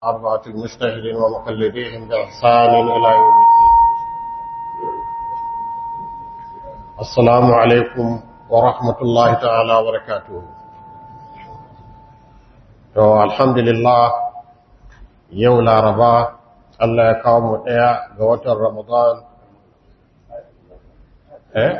أربعة المجتهدين ومقلديهم بإحسان إلى يوم الدين السلام عليكم ورحمة الله تعالى وبركاته to alhamdulillah yau laraba Allah ya kawo mu ɗaya ga watan ramadan eh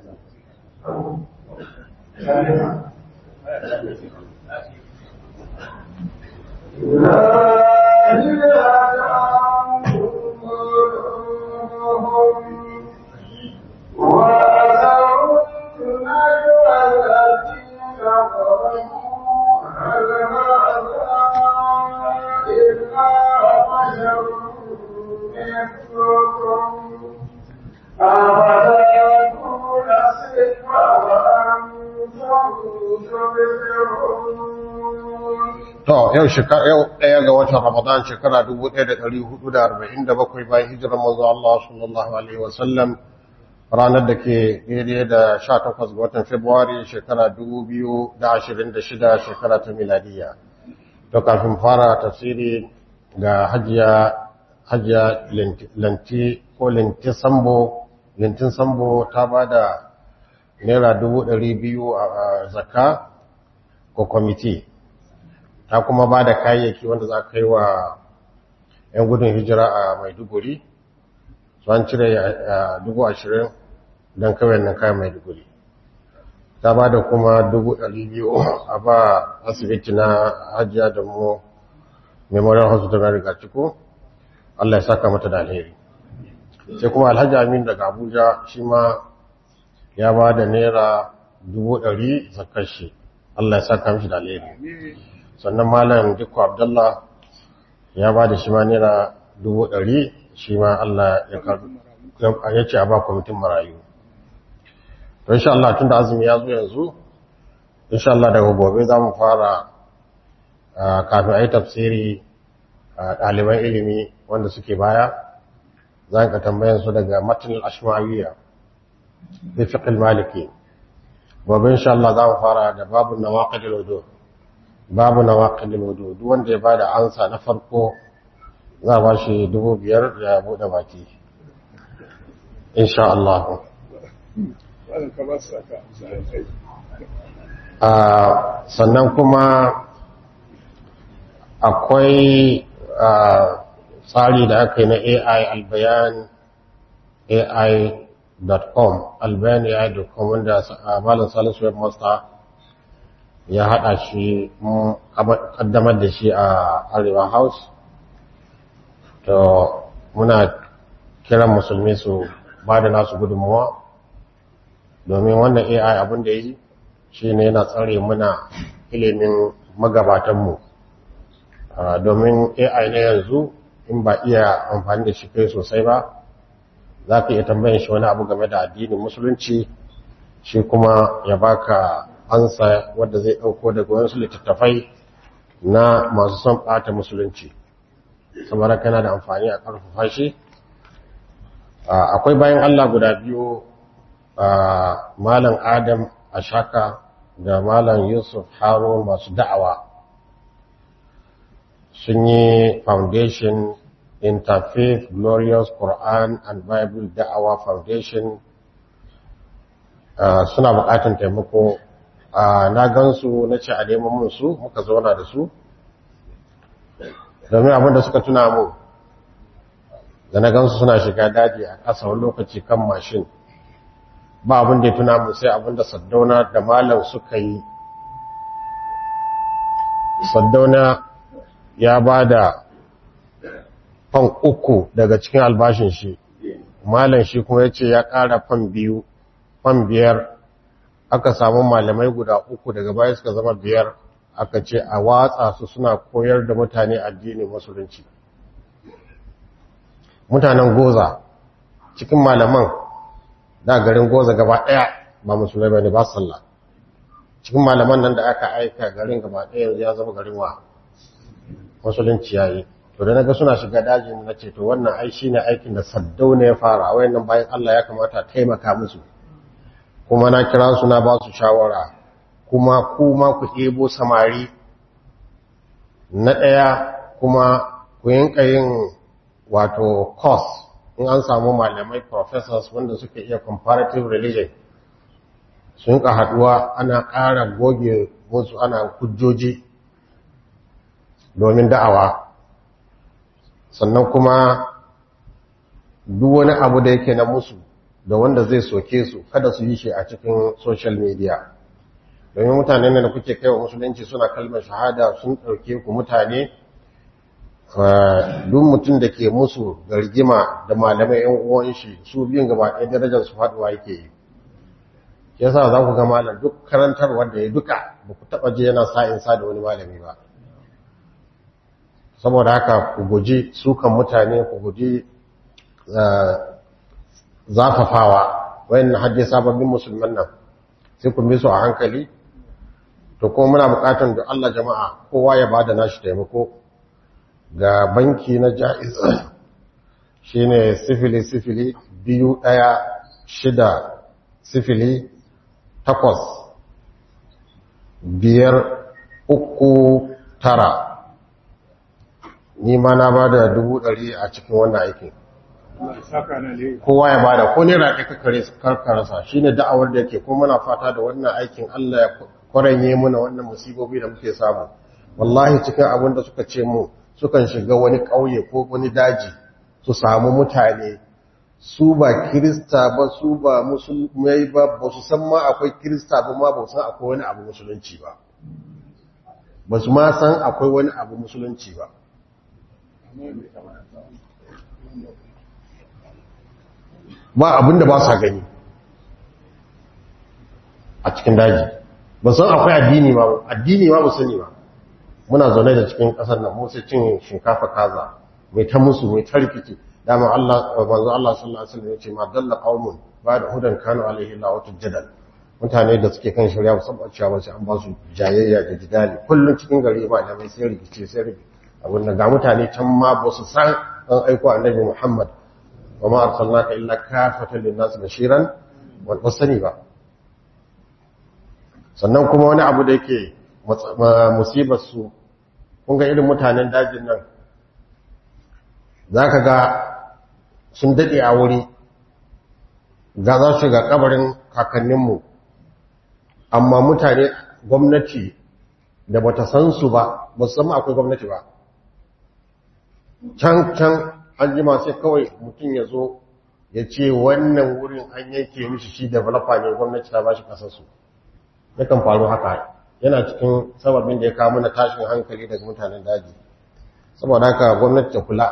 To, yau ɗaya ga watan Ramadan shekara 1447 bayan hijirar manzo Allah sallallahu Alaihi wasallam ranar da ke daidai da 18 ga watan Fabrairu shekara 2026 shekara ta miladiya. To, kafin fara tafsiri ga hajiya hajiya lanti ko linti sambo, lintin sambo ta ba da naira 200,000 a zakka ko kwamiti. ta kuma ba da kayayyaki wanda za ka yi wa 'yan gudun hijira a maiduguri su an cire a dubu ashirin don kawai nan kayan maiduguri ta ba da kuma dubu ɗari biyu a ba asibiti na hajiya da mu memorial hospital na riga ciko allah ya saka mata da alheri sai kuma alhaji amin daga abuja shi ma ya ba da naira dubu ɗari zakar shi allah ya saka mishi da alheri sannan malam dukku abdullah ya ba da shi ma naira dubu ɗari shi ma Allah ya ce a ba kwamitin marayu to insha Allah tun da azumi ya zo yanzu insha Allah daga gobe za mu fara kafin a yi tafsiri a ɗaliban ilimi wanda suke baya za ka tambayan su daga matan ashmawiya da fiqil maliki gobe insha Allah za mu fara da babu nawaqidul wudu babu na waƙilin wudu duk wanda ya ba da ansa na farko za ba shi dubu biyar ya buɗe baki insha Allah sannan kuma akwai tsari da aka yi na AI albayan ai.com albayan ai.com wanda malin salisu webmaster ya haɗa shi ƙaddamar da shi a arewa house to muna kiran musulmi su ba da nasu gudunmuwa domin wannan ai abin da yi shi ne yana tsare muna ilimin magabatanmu domin ai na yanzu in ba iya amfani da shi kai sosai ba za ka iya tambayin shi wani abu game da addinin musulunci shi kuma ya baka ansa wadda zai ɗauko daga wasu littattafai na masu son ɓata musulunci saboda kana da amfani a ƙarfafa shi akwai bayan Allah guda biyu malam adam ashaka da malam yusuf harun masu da'awa sun yi foundation interfaith glorious quran and bible da'awa foundation suna buƙatar taimako na gansu na ce a neman mun su muka zauna da su domin abinda suka tuna mu da na gansu suna shiga daji a ƙasa wani lokaci kan mashin ba abin da ya tuna mu sai abin da saddauna da malam suka yi saddauna ya ba da fan uku daga cikin albashin shi malam shi kuma ya ce ya ƙara fan biyu fan biyar aka samu malamai guda uku daga baya suka zama biyar aka ce a watsa su suna koyar da mutane addinin musulunci mutanen goza cikin malaman da garin goza gaba daya ba musulmai bane ba sallah cikin malaman nan da aka aika garin gaba daya ya zama garin wa musulunci yayi to da naga suna shiga dajin na ce to wannan ai shine aikin da saddauna ya fara wayannan bayan Allah ya kamata taimaka musu kuma na kira su na ba su shawara kuma kuma ku ɗebo samari na ɗaya kuma ku yinka yin wato course in an samu malamai professors wanda suke iya comparative religion sun ka haduwa ana ƙara goge musu ana hujjoji domin da'awa sannan kuma duk wani abu da yake na musu da wanda zai soke su kada su yi shi a cikin social media domin mutane da kuke kai wa musulunci suna kalmar shahada sun ɗauke ku mutane duk mutum da ke musu da rigima da malamai yan uwan shi su biyun gaba ɗaya darajar su faɗuwa yake yi yasa za ku ga malam duk karantar wanda ya duka ba ku taɓa je yana sa'in sa da wani malami ba saboda haka ku guji sukan mutane ku guji zafafawa wayan hajji sababbin musulman nan sai ku bi su a hankali to kuma muna bukatan da Allah jama'a kowa ya bada nashi taimako ga banki na jaiz shine sifili sifili biyu ɗaya shida sifili takwas biyar uku tara ni ma na ba da dubu ɗari a cikin wannan aikin kowa ya bada ko ne raɗe karkararsa shi ne da'awar da yake ko muna fata da wannan aikin Allah ya kwaranye muna wannan musibobi da muke samu wallahi cikin abin da suka ce mu sukan shiga wani ƙauye ko wani daji su samu mutane su ba kirista ba su ba musulmai ba ba su san ma akwai kirista ba ma ba su san akwai wani abu musulunci ba ba su ma san akwai wani abu musulunci ba ba abinda ba sa gani a cikin daji ba san akwai addini ba addini ba ba sani ba muna zaune da cikin kasar nan mu sai cin shinkafa kaza mai ta musu mai ta rikici dama Allah manzo Allah sallallahu alaihi wasallam ya ce ma dalla qaumun ba da hudan kanu alaihi la wata jadal mutane da suke kan shari'a musamman cewa sai an ba su jayayya da jidali kullun cikin gari ma da mai sai rikici sai rikici abin da ga mutane can ma ba su san an aiko annabi Muhammad wa ma arsalnaka illa kafatan lin-nas bashiran wa wasani ba sannan kuma wani abu da yake musibar su kun ga irin mutanen dajin nan zaka ga sun dade a wuri ga za su ga kabarin kakanninmu amma mutane gwamnati da bata san su ba ba su san akwai gwamnati ba can can an jima sai kawai mutum ya zo ya ce wannan wurin an yanke mishi shi developer ne gwamnati ta bashi kasarsu yakan faru haka yana cikin sababin da ya kawo mana tashin hankali daga mutanen daji saboda haka gwamnati ta kula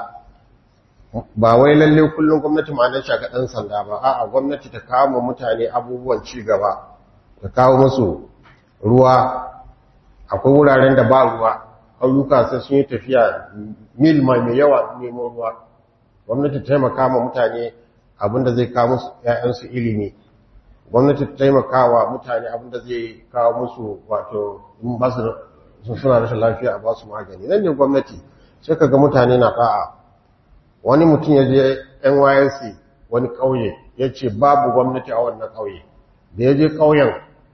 ba wai lalle kullum gwamnati ma'anar shi ga ɗan sanda ba a'a gwamnati ta kawo mutane abubuwan ci gaba ta kawo musu ruwa akwai wuraren da ba ruwa ƙauyuka sai sun yi tafiya mil mai yawa neman ruwa gwamnati taimaka ma mutane abinda zai kawo musu ‘ya'yansu ilimi gwamnati taimaka wa mutane abinda zai kawo musu wato sun suna rashin lafiya a ba su magani nan ne gwamnati sai ka ga mutane na fa'a wani mutum ya je nysc wani ƙauye ya ce babu gwamnati a wannan ƙauye da ya je ƙauyen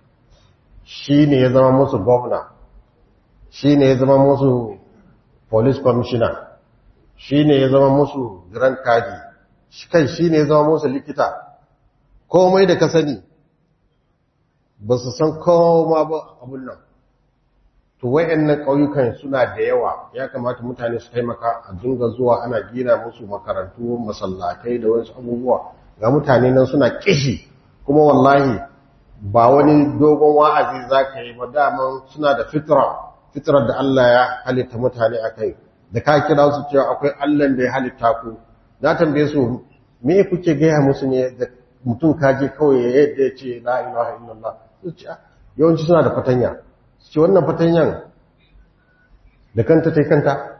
shi ne ya zama musu gwamna shi ne ya zama musu police commissioner shi ne ya zama musu grand kadi kai shi ne ya zama musu likita komai da ka sani ba su san koma ba abun nan to wayannan ƙauyukan suna da yawa ya kamata mutane su taimaka a dinga zuwa ana gina musu makarantu masallatai da wasu abubuwa ga mutane nan suna kishi kuma wallahi ba wani dogon wa'azi za ka yi ba daman suna da fitra fitrar da Allah ya halitta mutane a kai da ka kira su cewa akwai Allah da ya halitta ku na tambaye su me kuke gaya musu ne da mutum kaje kawai ya yadda ya ce la ilaha illallah su ce yawanci suna da fatanya su ce wannan fatanyan da kanta ta kanta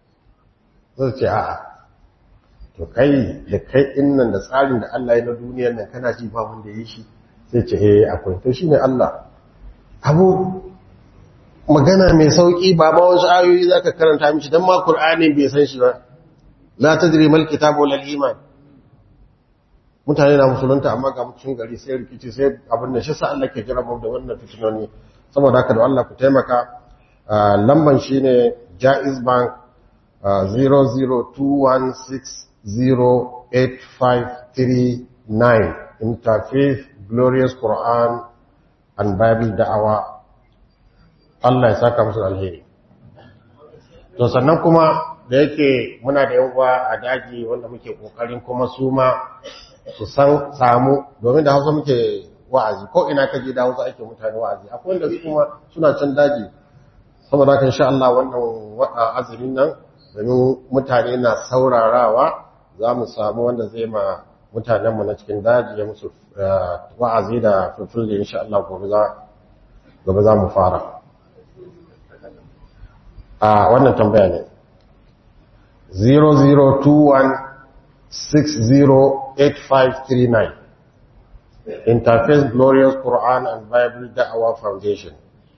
su ce a'a to kai da kai innan da tsarin da Allah ya na duniyar nan kana ji ba wanda ya yi shi sai ce eh akwai to shine Allah abu magana mai sauki ba ma wasu ayoyi zaka karanta mishi dan ma Qur'ani bai san shi ba la tadri mal kitabu wal iman mutane na musulunta amma ga mutum gari sai rikici sai abin da shi sa Allah ke jira mu da wannan fitinoni saboda haka da Allah ku taimaka lamban shine Jaiz Bank 0021608539 Interfaith Glorious Quran and Bible Da'awa Allah ya saka musu alheri to sannan kuma da yake muna da yawa a daji wanda muke kokarin kuma su ma su san samu domin da hausa muke wa'azi ko ina ka je da hausa ake mutane wa'azi akwai wanda su kuma suna can daji saboda haka insha Allah wannan azumin nan domin mutane na saurarawa za mu samu wanda zai ma mutanenmu na cikin daji ya musu wa'azi da fulfulde insha Allah gobe za mu fara a wannan tambaya ne 0021608539 Interface Glorious Quran and Bible Da'awa Foundation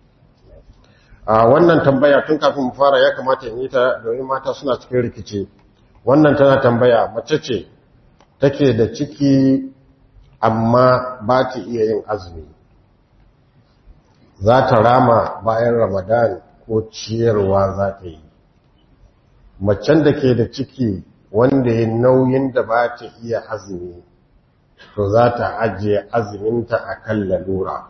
a wannan tambaya tun kafin mu fara ya kamata in yi ta domin mata suna cikin rikici wannan tana tambaya mace ce take da ciki amma ba ta iya yin azumi za ta rama bayan ramadan ko ciyarwa za ta yi macen da ke da ciki wanda ya nauyin da ba ta iya azumi to za ta ajiye azuminta a kan lalura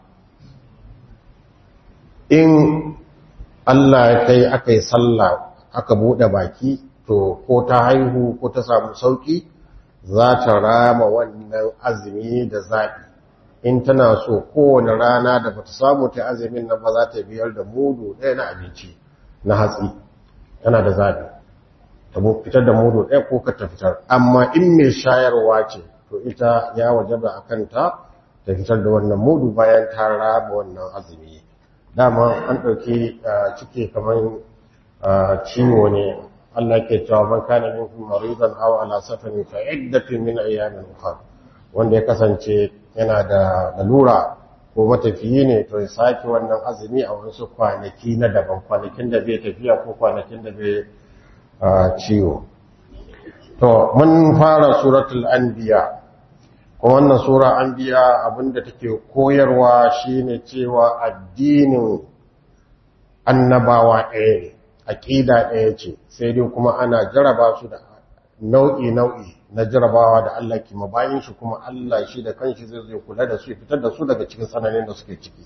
in Allah ya kai aka yi sallah aka buɗe baki to ko ta haihu ko ta samu sauki za ta rama wannan azumi da zaɓi in tana so kowane rana da bata samu ta azumin nan ba za ta biyar da mudu ɗaya na abinci na hatsi tana da zaɓi ta fitar da mudu ɗaya ko ka ta fitar amma in mai shayarwa ce to ita ya wajaba a kanta ta fitar da wannan mudu bayan ta rama wannan azumi dama an ɗauki ciki kamar ciwo ne Allah ke cewa man kana minkum maridan aw ala safarin fa iddatun min ayyamin ukhra wanda ya kasance yana da lalura ko matafiyi ne to ya sake wannan azumi a wasu kwanaki na daban kwanakin da bai tafiya ko kwanakin da bai ciwo to mun fara suratul anbiya kuma wannan sura anbiya abinda take koyarwa shine cewa addinin annabawa ɗaya ne aƙida ɗaya ce sai dai kuma ana jaraba su da nau'i-nau'i na jarabawa da Allah ke mabayin shi kuma Allah shi da kanshi zai zai kula da su fitar da su daga cikin sananin da suke ciki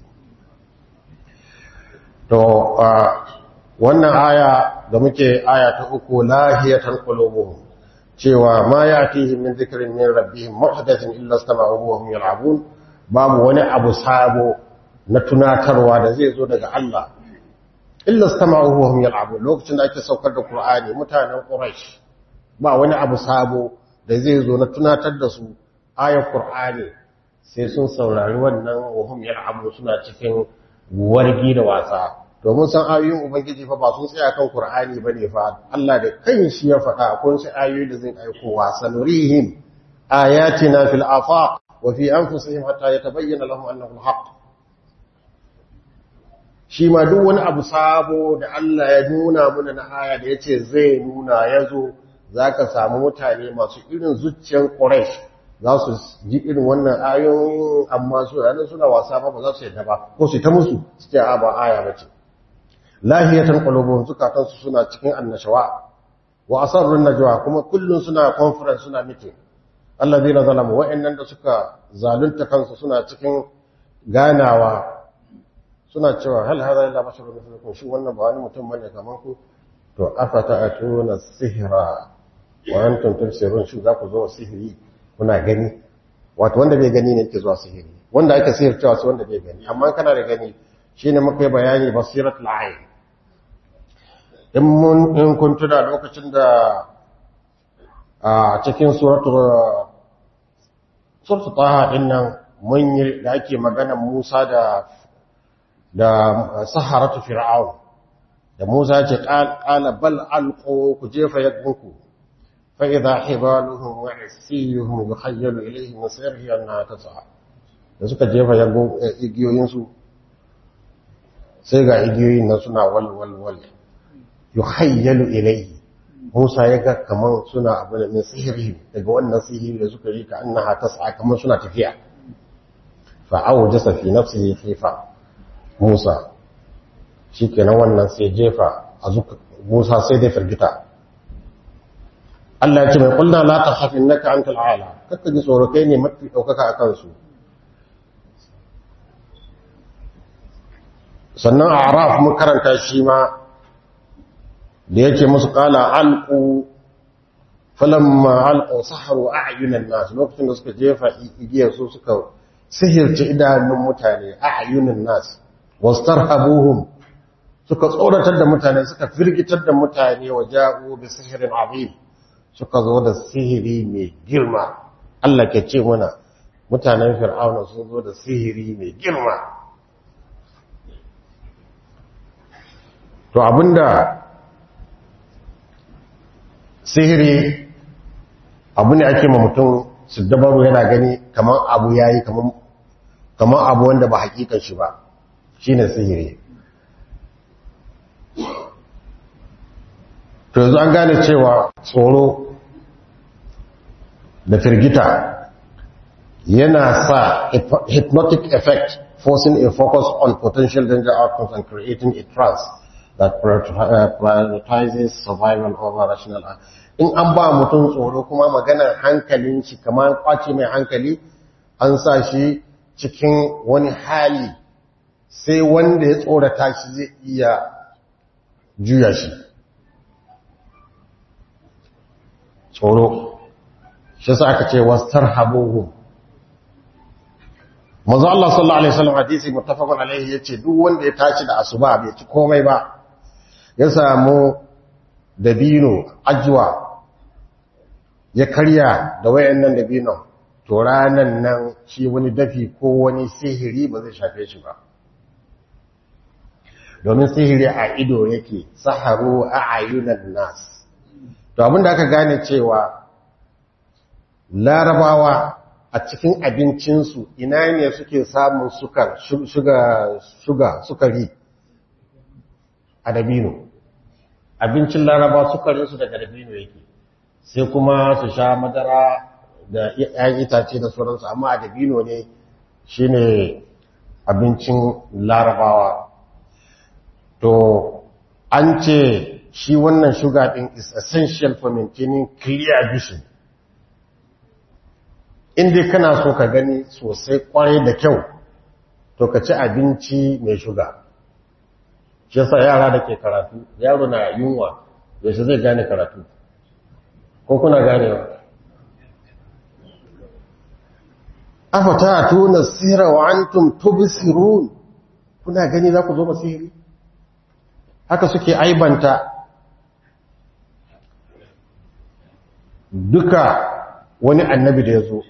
to wannan aya da muke aya ta uku lahiyatan qulubuhum cewa ma yatihim min dhikrin min rabbihim muhdathin illa istama'uhu wa hum yal'abun babu wani abu sabo na tunatarwa da zai zo daga Allah illa istama'uhu wa hum yal'abun lokacin da ake saukar da Qur'ani mutanen Quraysh ba wani abu sabo da zai zo na tunatar da su ayar Qur'ani sai sun saurari wannan wa hum yal'abun suna cikin wargi da wasa domin san ayoyin ubangiji fa ba sun tsaya kan Qur'ani bane fa Allah da kanshi ya faɗa akwai su ayoyi da zai aiko wa sanurihim ayatina fil afaq wa fi anfusihim hatta yatabayyana lahum annahu al-haqq shi ma duk wani abu sabo da Allah ya nuna muna na aya da ya ce zai nuna ya zo za ka samu mutane masu irin zuciyar ƙoresh za su ji irin wannan ayoyin amma su yanar suna wasa ba ba za su yadda ba ko su ta musu su ce a ba aya ba ce lahiyatan ƙwalobin zukatansu suna cikin annashawa wa asarrun najwa kuma kullum suna conference suna meeting Allah zai na zalamu wa'annan da suka zalunta kansu suna cikin ganawa suna cewa hal hada illa basharun mithlukum shi wannan ba wani mutum bane kaman ku to afata atuna sihra wa antum tubsirun shi za ku zo sihiri kuna gani wato wanda bai gani ne yake zuwa sihiri wanda ake sihircewa sai wanda bai gani amma kana da gani shine muka yi bayani basiratul ayn in mun in kun tuna lokacin da a cikin suratul suratul taha din nan mun yi da ake magana Musa da da saharatu fir'aun da Musa ce qala bal alqu ku jefa yadunku fa idha hibaluhum wa isiyuhum yukhayyalu ilayhi min sirri anna tas'a da suka jefa igiyoyin su sai ga igiyoyin nan suna wal wal wal yukhayyalu ilayhi Musa ya ga kaman suna abu da min sihiri daga wannan sihiri da suka yi ka annaha tas'a kaman suna tafiya fa awjasa fi nafsihi khifa Musa shi kenan wannan sai jefa a zuka Musa sai dai firgita Allah ya ce mai kulna la takhaf innaka antal a'la kakka ji tsoro kai ne mafi daukaka akan su sannan a'raf mun karanta shi ma da yake musu qala alqu falamma alqu saharu a'yunan nas lokacin da suka jefa igiyar su suka sihirce idanun mutane a'yunan nas wastarhabuhum suka tsoratar da mutane suka firgitar da mutane wa ja'u bi sihirin azim suka zo da sihiri mai girma Allah ke ce mana mutanen fir'auna sun zo da sihiri mai girma to abinda sihiri abu ne ake ma mutum su dabaru yana gani kamar abu yayi kamar abu wanda ba hakikan shi ba shine sihiri to yanzu an gane cewa tsoro da firgita yana sa hypnotic effect forcing a focus on potential danger outcomes and creating a trance that prioritizes survival over rational in an ba mutum tsoro kuma maganar hankalin shi kamar kwace mai hankali an sa shi cikin wani hali sai wanda ya tsorata shi zai iya juya shi tsoro shi sa aka ce wastar habuhu mazu Allah sallallahu Alaihi wasallam hadisi mutafakon alaihi ya ce duk wanda ya tashi da asuba bai ci komai ba ya samu dabino ajiwa ya karya da wayannan dabino to ranan nan shi wani dafi ko wani sihiri ba zai shafe shi ba domin sihiri a ido yake saharu a ayyunan nas to abinda aka gane cewa larabawa a cikin abincinsu ina ne suke samun sukar shuga sukari a dabino abincin laraba sukarinsu daga dabino yake sai kuma su sha madara da ‘yan itace da sauransu amma a dabino ne shine abincin larabawa to an ce shi wannan sugar din is essential for maintaining clear vision inda kana so ka gani sosai kwarai da kyau to ka ci abinci mai shuga shi yasa yara da ke karatu yaro na yunwa yaushe zai gane karatu ko kuna ganewa afata tuna sihra wa antum tubsirun kuna gani za ku zo masiri haka suke aibanta duka wani annabi da ya zo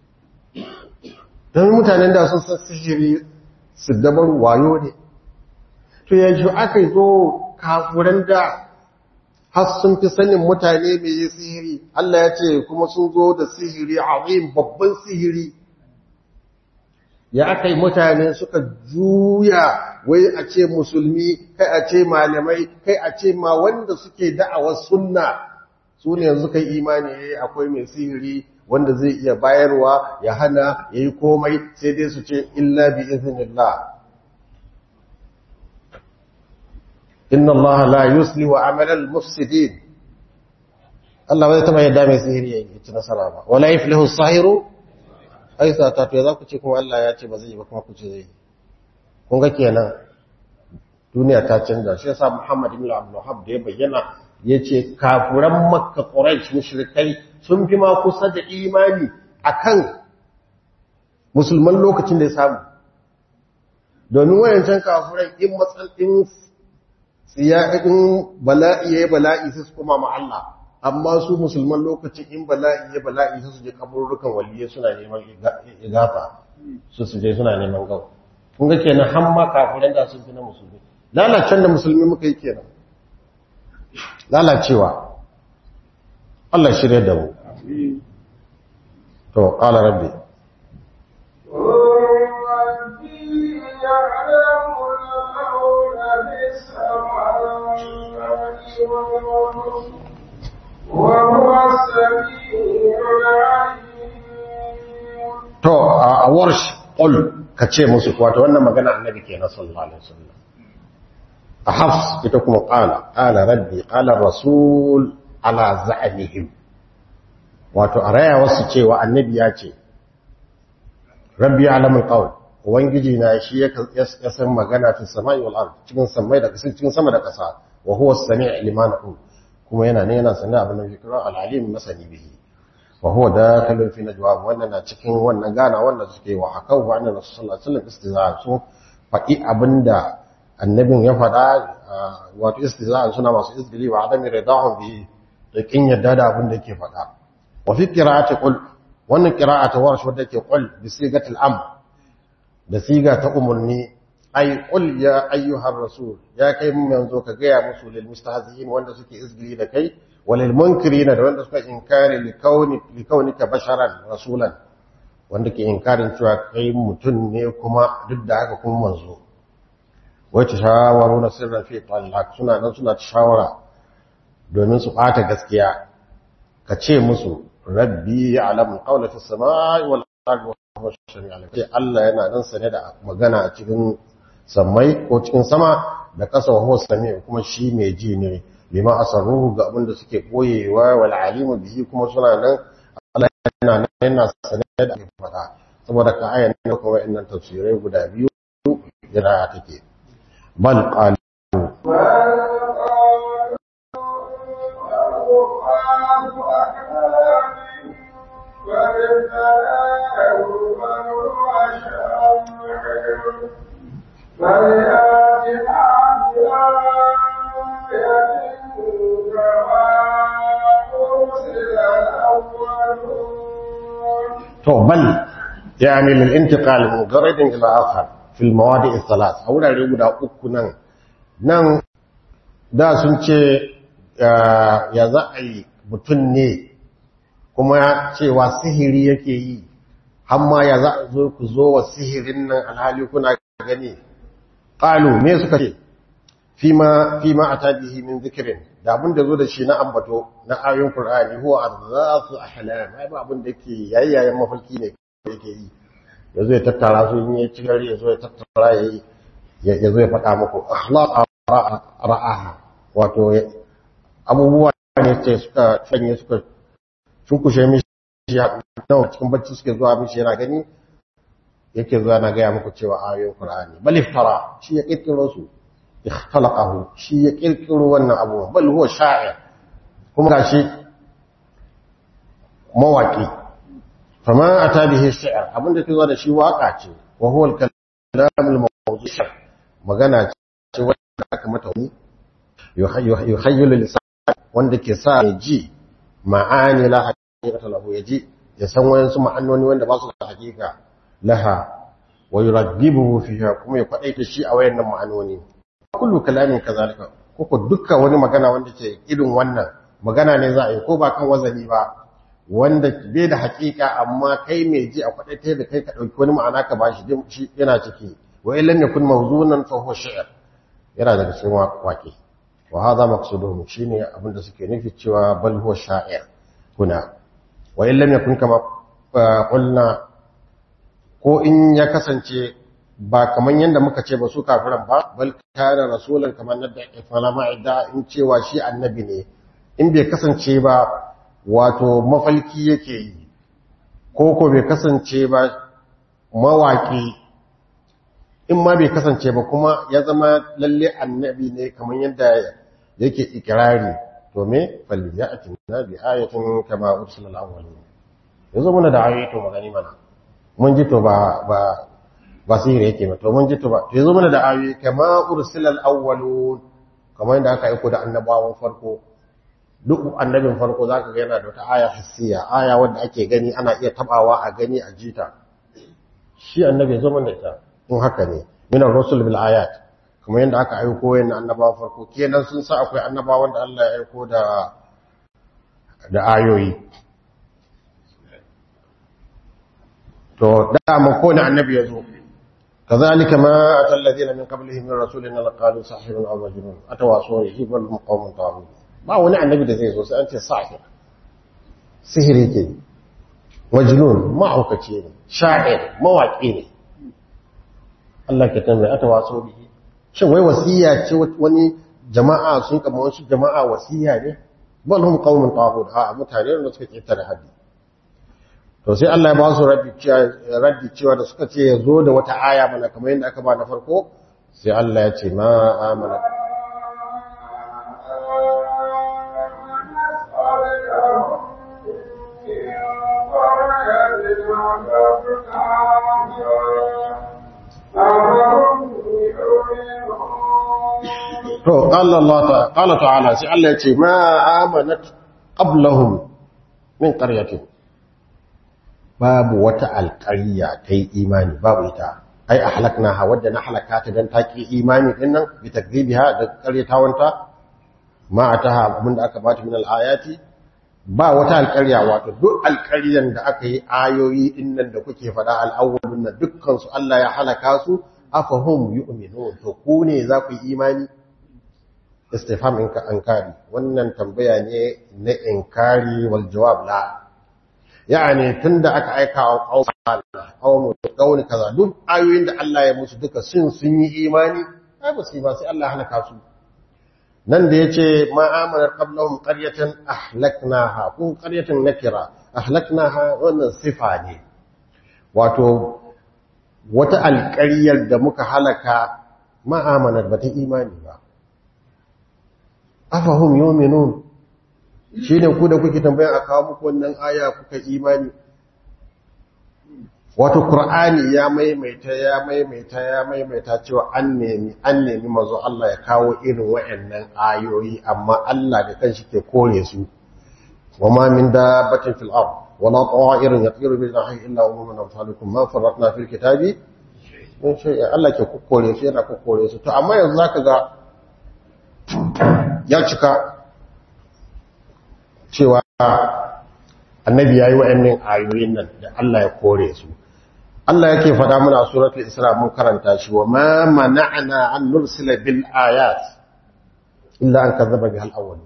don mutanen da sun san sihiri su dabar wayo ne to yanzu aka zo kafuran da har sun fi sanin mutane mai yi sihiri Allah ya ce kuma sun zo da sihiri azim babban sihiri ya aka yi mutane suka juya wai a ce musulmi kai a ce malamai kai a ce ma wanda suke da'awar sunna su ne yanzu kai imani yayi akwai mai sihiri wanda zai iya bayarwa ya hana ya yi komai sai dai su ce illa bi iznillah inna allaha la yusli wa amalal mufsidin Allah bai taba yadda mai sihiri ya ci nasara ba wala yuflihu sahiru ai sata to za ku ce kuma Allah ya ce ba zai yi ba kuma ku ce zai yi kun ga kenan duniya ta canza shi yasa Muhammad ibn Abdul Wahhab da ya bayyana yace kafuran Makka Quraysh mushrikai sun fi ma kusa da imani akan musulman lokacin da ya samu domin wayancan kafuran in matsalin tsiya in bala'i yayi bala'i sai su koma ma Allah amma su musulman lokacin in bala'i ya bala'i sai su je kaburukan waliyai suna neman igafa su su je suna neman gawa kun ga kenan har ma kafiran da sun fi na musulmi lalacen da musulmi muka yi kenan lalacewa Allah shirya da mu to qala rabbi وهو السميع العليم to a warsh qul kace musu wato wannan magana annabi kenan sallallahu alaihi wasallam a hafs ita kuma qala qala rabbi qala rasul ala za'mihim wato a raya wasu cewa annabi ya ce rabbi alamul qawl ubangiji na shi ya san magana fi samai wal ard cikin samai da kasai cikin sama da kasa wa huwa as-sami' liman aqul kuma yana ne yana sanin abin da yake kira al-alim masani bihi wa huwa dakhilun fi najwa wannan na cikin wannan gana wanda suke wa hakau wa annabi sallallahu alaihi wasallam istizaa su faɗi abinda annabin ya faɗa wato istizaa suna masu izgili wa adami ridahum bi da kin yadda da abin da yake faɗa wa fi qira'ati qul wannan qira'a ta warsh wadda ke qul bi sigatil amr da siga ta umurni ay qul ya ayyuhar rasul ya kai mun yanzu ka ga ya musu lil mustahzi'in wanda suke izgili da kai walil munkirina da wanda suka inkari li kauni li kaunika basharan rasulan wanda ke inkarin cewa kai mutum ne kuma duk da haka kuma manzo wai ta shawaru na sirran fi talaq suna nan suna ta shawara domin su bata gaskiya ka ce musu rabbi ya'lamu qawla fis samai wal ardi wa huwa shari'a alim sai Allah yana nan sane da magana a cikin sammai ko cikin sama da kasa wa huwa sami kuma shi mai ji ne lima asarruhu ga abin da suke koyewa wal alimu bihi kuma suna nan Allah yana nan yana sane da ake faɗa saboda ka ayan ne kuma wa'annan tafsirai guda biyu jira take bal qalu to bal يعني للانتقال من قرد إلى آخر في المواضع الثلاث أولا يقول أكو نن نن da sun ce ya za a yi mutum ne kuma cewa sihiri yake yi hamma ya za a zo ku zo wa sihirin nan alhali kuna gani ƙalu me suka ce fima a tabihi min zikirin da abin da zo da shi na ambato na ayoyin Kur'ani huwa arzasu ahlam ai ba abin da yake yayayen mafarki ne yake yi ya zo ya tattara su in ya ci gari ya zo ya tattara ya yi ya zo ya faɗa muku akhlaq ra'aha wato abubuwa ne ce suka canye suka cunkushe mishi nawa cikin bacci suke zuwa mishi yana gani yake zuwa na gaya muku cewa ayoyin Qur'ani bal iftara shi ya kirkiro su ikhtalaquhu shi ya kirkiro wannan abu bal huwa sha'ir kuma gashi mawaki fama ata bihi shi'r abinda ke zuwa da shi waka ce wa huwa al-kalam al-mawdu' magana ce wanda aka mata wani yuhayyilu lisan wanda ke sa ya ji ma'ani la haqiqata lahu ya ji ya san wayansu ma'anoni wanda ba su da haqiqa laha wa yuraggibuhu fiha kuma ya kwadaita shi a wayannan ma'anoni kullu kalamin kazalika ko dukkan wani magana wanda ke irin wannan magana ne za a yi ko ba kan wazani ba wanda bai da hakika amma kai mai ji a kwadaita da kai ka dauki wani ma'ana ka bashi shi yana ciki wa illam yakun mawzunan fa huwa shi'r yana daga cikin waƙe wa hadha maqsuduhum shine abinda suke nufi cewa bal huwa sha'ir kuna wa illam yakun kama qulna ko in ya kasance ba kaman yanda muka ce ba su kafiran ba bal kana rasulan kaman nadda ifala ma'ida in cewa shi annabi ne in bai kasance ba wato mafalki yake yi ko ko bai kasance ba mawaki in ma bai kasance ba kuma ya zama lalle annabi ne kamar yadda yake ikirari to me falyatin nabi ayatin kama ursilal awwalin yazo muna da ayoyi to magani mana mun ji to ba ba ba sihiri yake ba to mun ji to ba to yazo muna da ayoyi kama ursilal awwalun kamar yadda aka aiko da annabawan farko duk annabin farko zaka ga yana da wata aya hissiya aya wanda ake gani ana iya tabawa a gani a jita shi annabi yazo mana ita in haka ne min ar-rusul bil ayat kuma yanda aka aiko yana annabawa farko kenan sun sa akwai annabawan da Allah ya aiko da da ayoyi to da mu ko ne annabi yazo kazalika ma atal ladina min qablihim min rasulin la qalu sahirun aw majnun atawasaw bihi bal qawmun taghut ba wani annabi da zai zo sai an ce sahir sihiri ke majnun ma'aukaci ne sha'ir mawaki ne Allah ke tambaye ata waso bihi shin wai wasiya ce wani jama'a sun kama wasu jama'a wasiya ne bal hum qaumun taghut a mutane da suka ketare haddi to sai Allah ya ba su raddi cewa da suka ce ya zo da wata aya mana kamar yadda aka ba na farko sai Allah ya ce ma amana to qala Allah ta qala ta'ala sai Allah ya ce ma amanat qablahum min qaryatin babu wata alƙarya ta yi imani babu ita ai ahlaknaha wadda na halaka ta dan taki imani din nan bi takdhibiha da qaryatawanta ma ataha abinda aka bata min alayati ba wata alƙarya wato duk alƙaryan da aka yi ayoyi din nan da kuke faɗa al-awwalun nan dukkan su Allah ya halaka su afahum yu'minun to ku ne za ku yi imani istifham inka ankari wannan tambaya ne na inkari wal jawab la yani tunda aka aika wa qaumu qaumi kaza duk ayoyin da Allah ya musu duka sun sun yi imani ai ba su ba sai Allah halaka su nan da yace ma amana qablahum qaryatan ahlaknaha ko qaryatan nakira ahlaknaha wannan sifa ne wato wata alƙaryar da muka halaka ma amanar bata imani ba afahum yu'minun shi ne ku da kuke tambaya a kawo muku wannan aya kuka imani wato Kur'ani ya maimaita ya maimaita ya maimaita cewa an nemi an nemi mazo Allah ya kawo irin wayannan ayoyi amma Allah da kanshi ke kore su wama min dabbatin fil ard wala ta'irin yatiru bil janahi illa umman amsalukum ma farratna fil kitabi mun ce Allah ke kokkore su yana kokkore su to amma yanzu zaka ga ya cika cewa annabi ya yi wa'annan ayoyin nan da Allah ya kore su Allah yake faɗa muna suratul Isra mun karanta shi wa ma mana'na an nursila bil ayat illa an kazzaba bihal awwal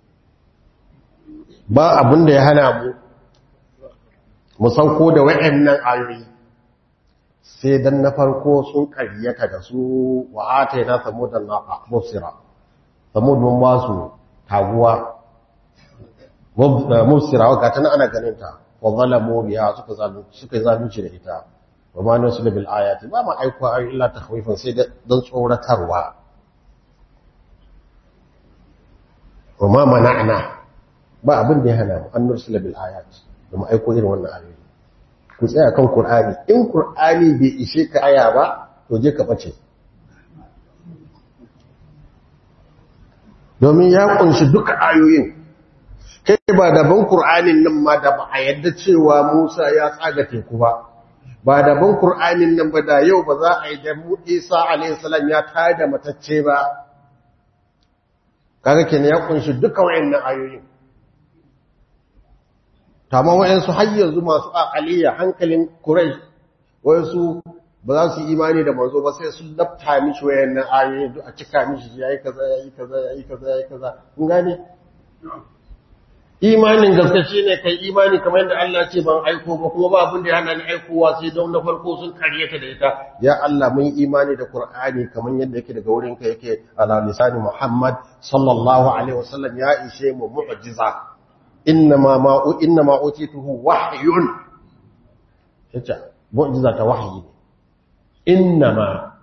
ba abin da ya hana mu mu sauko da wa'annan ayoyi sai dan na farko sun ƙaryata da su wa ataina samudan naqa mubsira samud mun ba su taguwa mubsira wa gata ana ganin ta wa zalamu biha suka zalunci suka zalunci da ita wa ma nusul bil ayati ba ma aiko ayi illa takhwifan sai dan tsoratarwa wa ma mana'na ba abin da ya hana mu an nusul bil ayati da mu aiko irin wannan ayoyi ku tsaya kan qur'ani in qur'ani bai ishe ka aya ba to je ka bace domin ya kunshi duka ayoyin kai ba daban Kur'anin nan ma da ba a yadda cewa Musa ya tsaga teku ba ba daban Kur'anin nan ba da yau ba za a yi da Isa alaihissalam ya tada matacce ba kaga kenan ya kunshi duka wayannan ayoyin tama wayansu har yanzu masu aqaliya hankalin Quraysh wayansu ba za su imani da manzo ba sai sun lafta mishi wayannan ayoyin duk a cika mishi yayi kaza yayi kaza yayi kaza yayi kaza kun gane imanin gaske shine kai imani kamar yadda Allah ce ban aiko ba kuma ba abin da ya hana ni aikowa sai don na farko sun karyata da ita ya Allah mun imani da Qur'ani kamar yadda yake daga wurin ka yake ala lisani Muhammad sallallahu alaihi wasallam ya ishe mu mu'jiza innama ma innama utituhu wahyun yace mu'jiza ta wahyi ne innama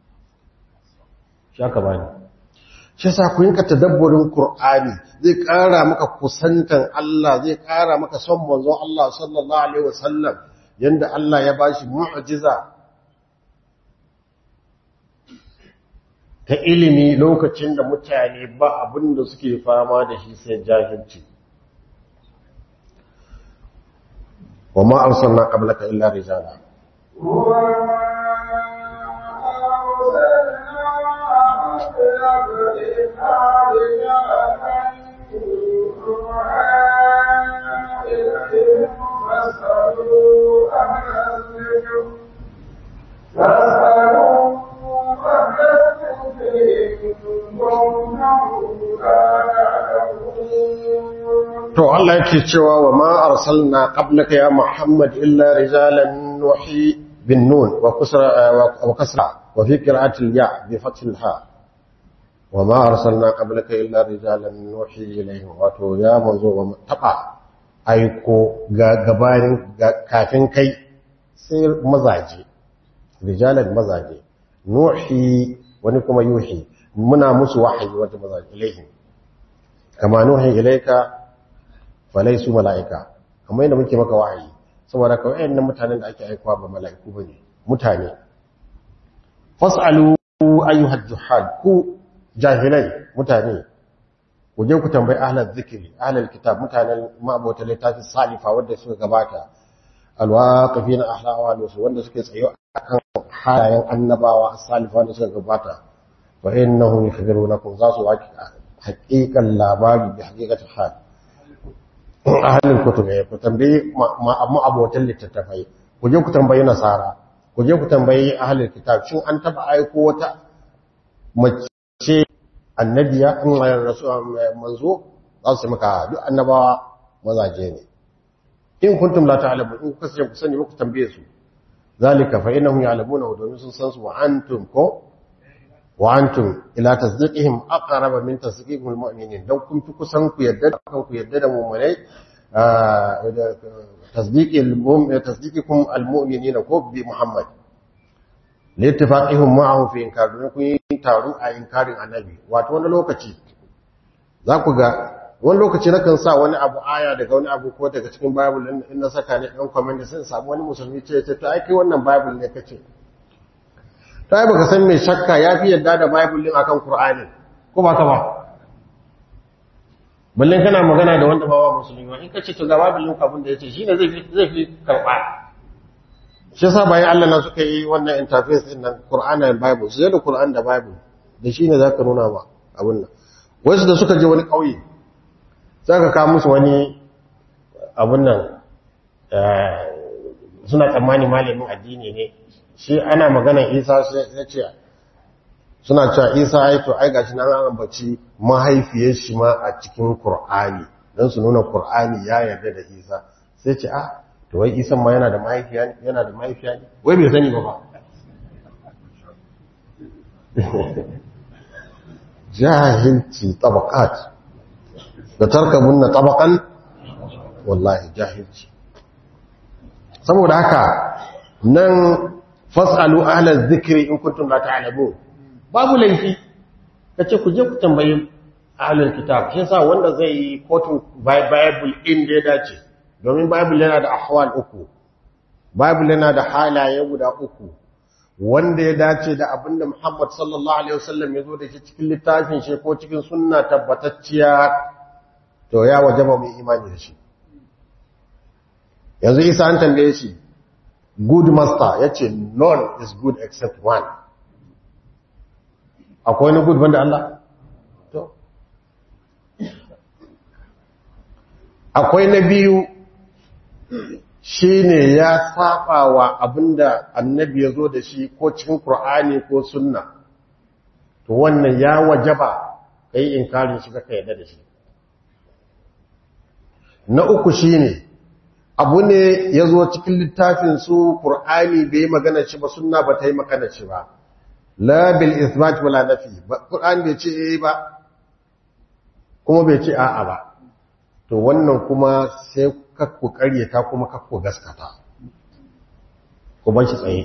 shaka bani shi sa ku yinka tadabburin Qur'ani zai ƙara maka kusantan Allah zai ƙara maka son manzon Allah sallallahu alaihi wasallam yanda Allah ya bashi mu'jiza ta ilimi lokacin da mutane ba abin da suke fama da shi sai jahilci wa ma arsalna qablaka illa rijala to Allah yake cewa wa ma arsalna qablaka ya Muhammad illa rijalan nuhi bin nun wa kusra wa kasra wa fi qira'ati al-ya bi fath al-ha وما أرسلنا قبلك إلا رجالا نوحي إليهم wato ya manzo wa taba aiko ga gabanin kafin kai sai mazaje rijalan mazaje nuhi wani kuma yuhi muna musu wahayi wata mazaje ilaihim kama nuhi ilaika falaisu mala'ika kamar yadda muke maka wahayi saboda ka wayannan mutanen da ake aikowa ba mala'iku bane mutane fas'alu ayyuhal juhal ku jahilai mutane ku je ku tambayi ahlal zikri ahlal kitab mutanen ma'abota littafin salifa wanda suka gabata alwaqifina ahla awali wanda suke tsayo akan halayen annabawa salifa wanda suka gabata fa innahum yukhbirunakum za su waki haqiqan labari bi haqiqati hal ahalin kutube ku tambayi ma'abotan littattafai ku je ku tambayi nasara ku je ku tambayi ahalin kitab shin an taba aiko wata mace annabiya in manzo za su maka duk annabawa mazaje ne in kuntum la ta'lamu in kuka sai ku sani ku tambaye su zalika fa innahum ya'lamuna domin sun san su wa antum ko wa antum ila tasdiqihim aqrab min tasdiqihil mu'minin dan kun fi kusan ku yadda kan ku yadda da mu'minai tasdiqil mu'min tasdiqikum al mu'minin ko bi muhammad littifaqihum ma'ahu fi inkar don kun yi taru a inkarin annabi wato wani lokaci za ku ga wani lokaci nakan sa wani abu aya daga wani abu ko daga cikin bible in na saka ne ɗan comment sai samu wani musulmi ce ce to ai kai wannan bible ne kace to ai baka san me shakka yafi yadda da bible din akan qur'ani ko ba ka ba balle kana magana da wanda ba wa musulmi ba in kace to ga bible din abin da yace shine zai fi zai fi karba shi yasa bayan Allah na suka yi wannan interface din nan Qur'ani da Bible sai da Qur'an da Bible da shine zaka nuna ba abin nan wasu da suka je wani kauye zaka ka musu wani abin nan suna tsammani malamin addini ne shi ana magana Isa sai ya ce suna cewa Isa ai to ai gashi nan an ambaci mahaifiyar shi ma a cikin Qur'ani dan su nuna Qur'ani ya yarda da Isa sai ce ah to wai isan ma yana da mahaifiya ne yana da mahaifiya ne wai bai sani ba ba jahilci tabaqat da tarkabun na tabaqan wallahi jahilci saboda haka nan fasalu ahla dhikri in kuntum la ta'lamun babu laifi kace ku je ku tambayi ahlul kitab shi yasa wanda zai yi kotun bible inda ya dace domin Bible yana da ahwal uku Bible yana da halaye guda uku wanda ya dace da abinda Muhammad sallallahu alaihi wasallam ya zo da shi cikin littafin shi ko cikin sunna tabbatacciya to ya wajaba mu imani da shi yanzu Isa an tambaye shi good master yace none is good except one akwai wani good banda Allah to akwai na biyu shi ne ya saba wa abinda annabi ya zo da shi ko cikin Kur'ani ko sunna to wannan ya wajaba ka yi inkarin shi ka yadda da shi na uku shi ne abu ne ya zo cikin littafin su Kur'ani bai magana shi ba sunna ba ta yi magana shi ba la bil isbat wala nafi Kur'ani bai ce eh ba kuma bai ce a'a ba to wannan kuma sai kakku karyata kuma kakku gaskata ku bar shi tsaye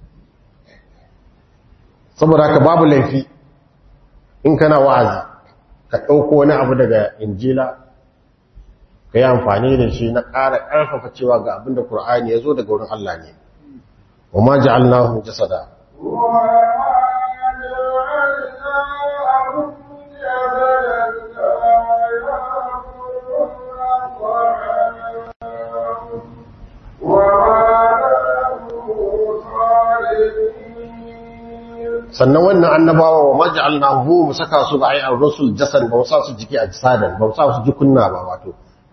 saboda haka babu laifi in kana wa'azi ka ɗauko wani abu daga injila ka yi amfani da shi na ƙara ƙarfafa cewa ga abin da ƙur'ani ya zo daga wurin Allah ne wa ma ja'alnahu jasada sannan wannan annabawa wa maj'alnahu mu saka su ba ai ar-rusul jasan ba sa su jiki a jisadan ba sa su jikunna ba wato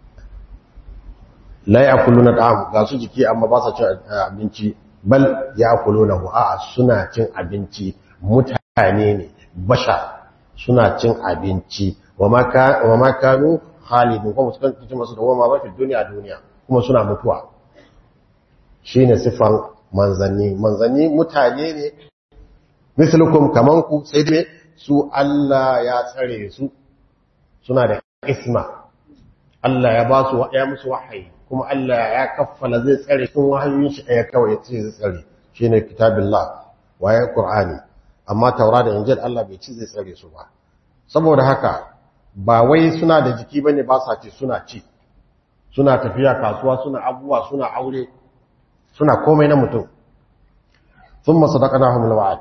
la ya'kuluna da'am ga su jiki amma ba sa cin abinci bal ya'kulunahu a'a suna cin abinci mutane ne basha suna cin abinci wa ma wa ma kanu khalidun kuma su kan masu da wama ba fi duniya duniya kuma suna mutuwa shine sifan manzanni manzanni mutane ne mislukum kaman ku sai dai su Allah ya tsare su suna da isma Allah ya ba su ya musu wahayi kuma Allah ya kaffala zai tsare sun wahayoyin shi ɗaya kawai ya ce zai tsare shine kitabillah waye qur'ani amma taura da injil Allah bai ci zai tsare su ba saboda haka ba wai suna da jiki bane ba sa ci suna ci suna tafiya kasuwa suna abubuwa suna aure suna komai na mutum thumma sadaqnahum alwa'd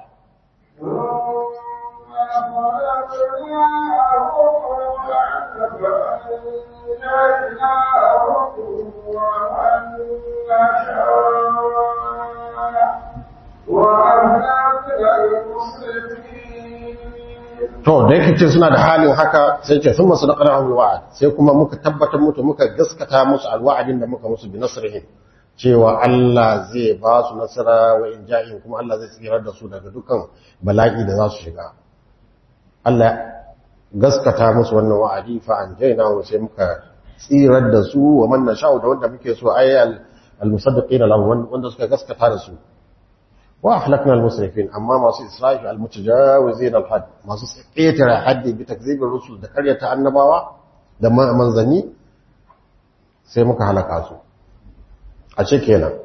to da yake ce suna da halin haka sai ce sun masu daƙar alwa'ad sai kuma muka tabbatar mutu muka gaskata musu alwa'adin da muka musu bi nasrihin cewa Allah zai ba su nasara wa in ja'in kuma Allah zai tsirar da su daga dukkan bala'i da za su shiga Allah gaskata musu wannan wa'adi fa an jaina wa sai muka tsirar da su wa man nasha'u da wanda muke so ayyal al-musaddiqin lahu wanda suka gaskata da su وأحلقنا المسرفين أما ما إسرائيل المتجاوزين الحد ما سقيتر حد بتكذيب الرسل da karyata annabawa da manzanni sai muka halaka su a ce kenan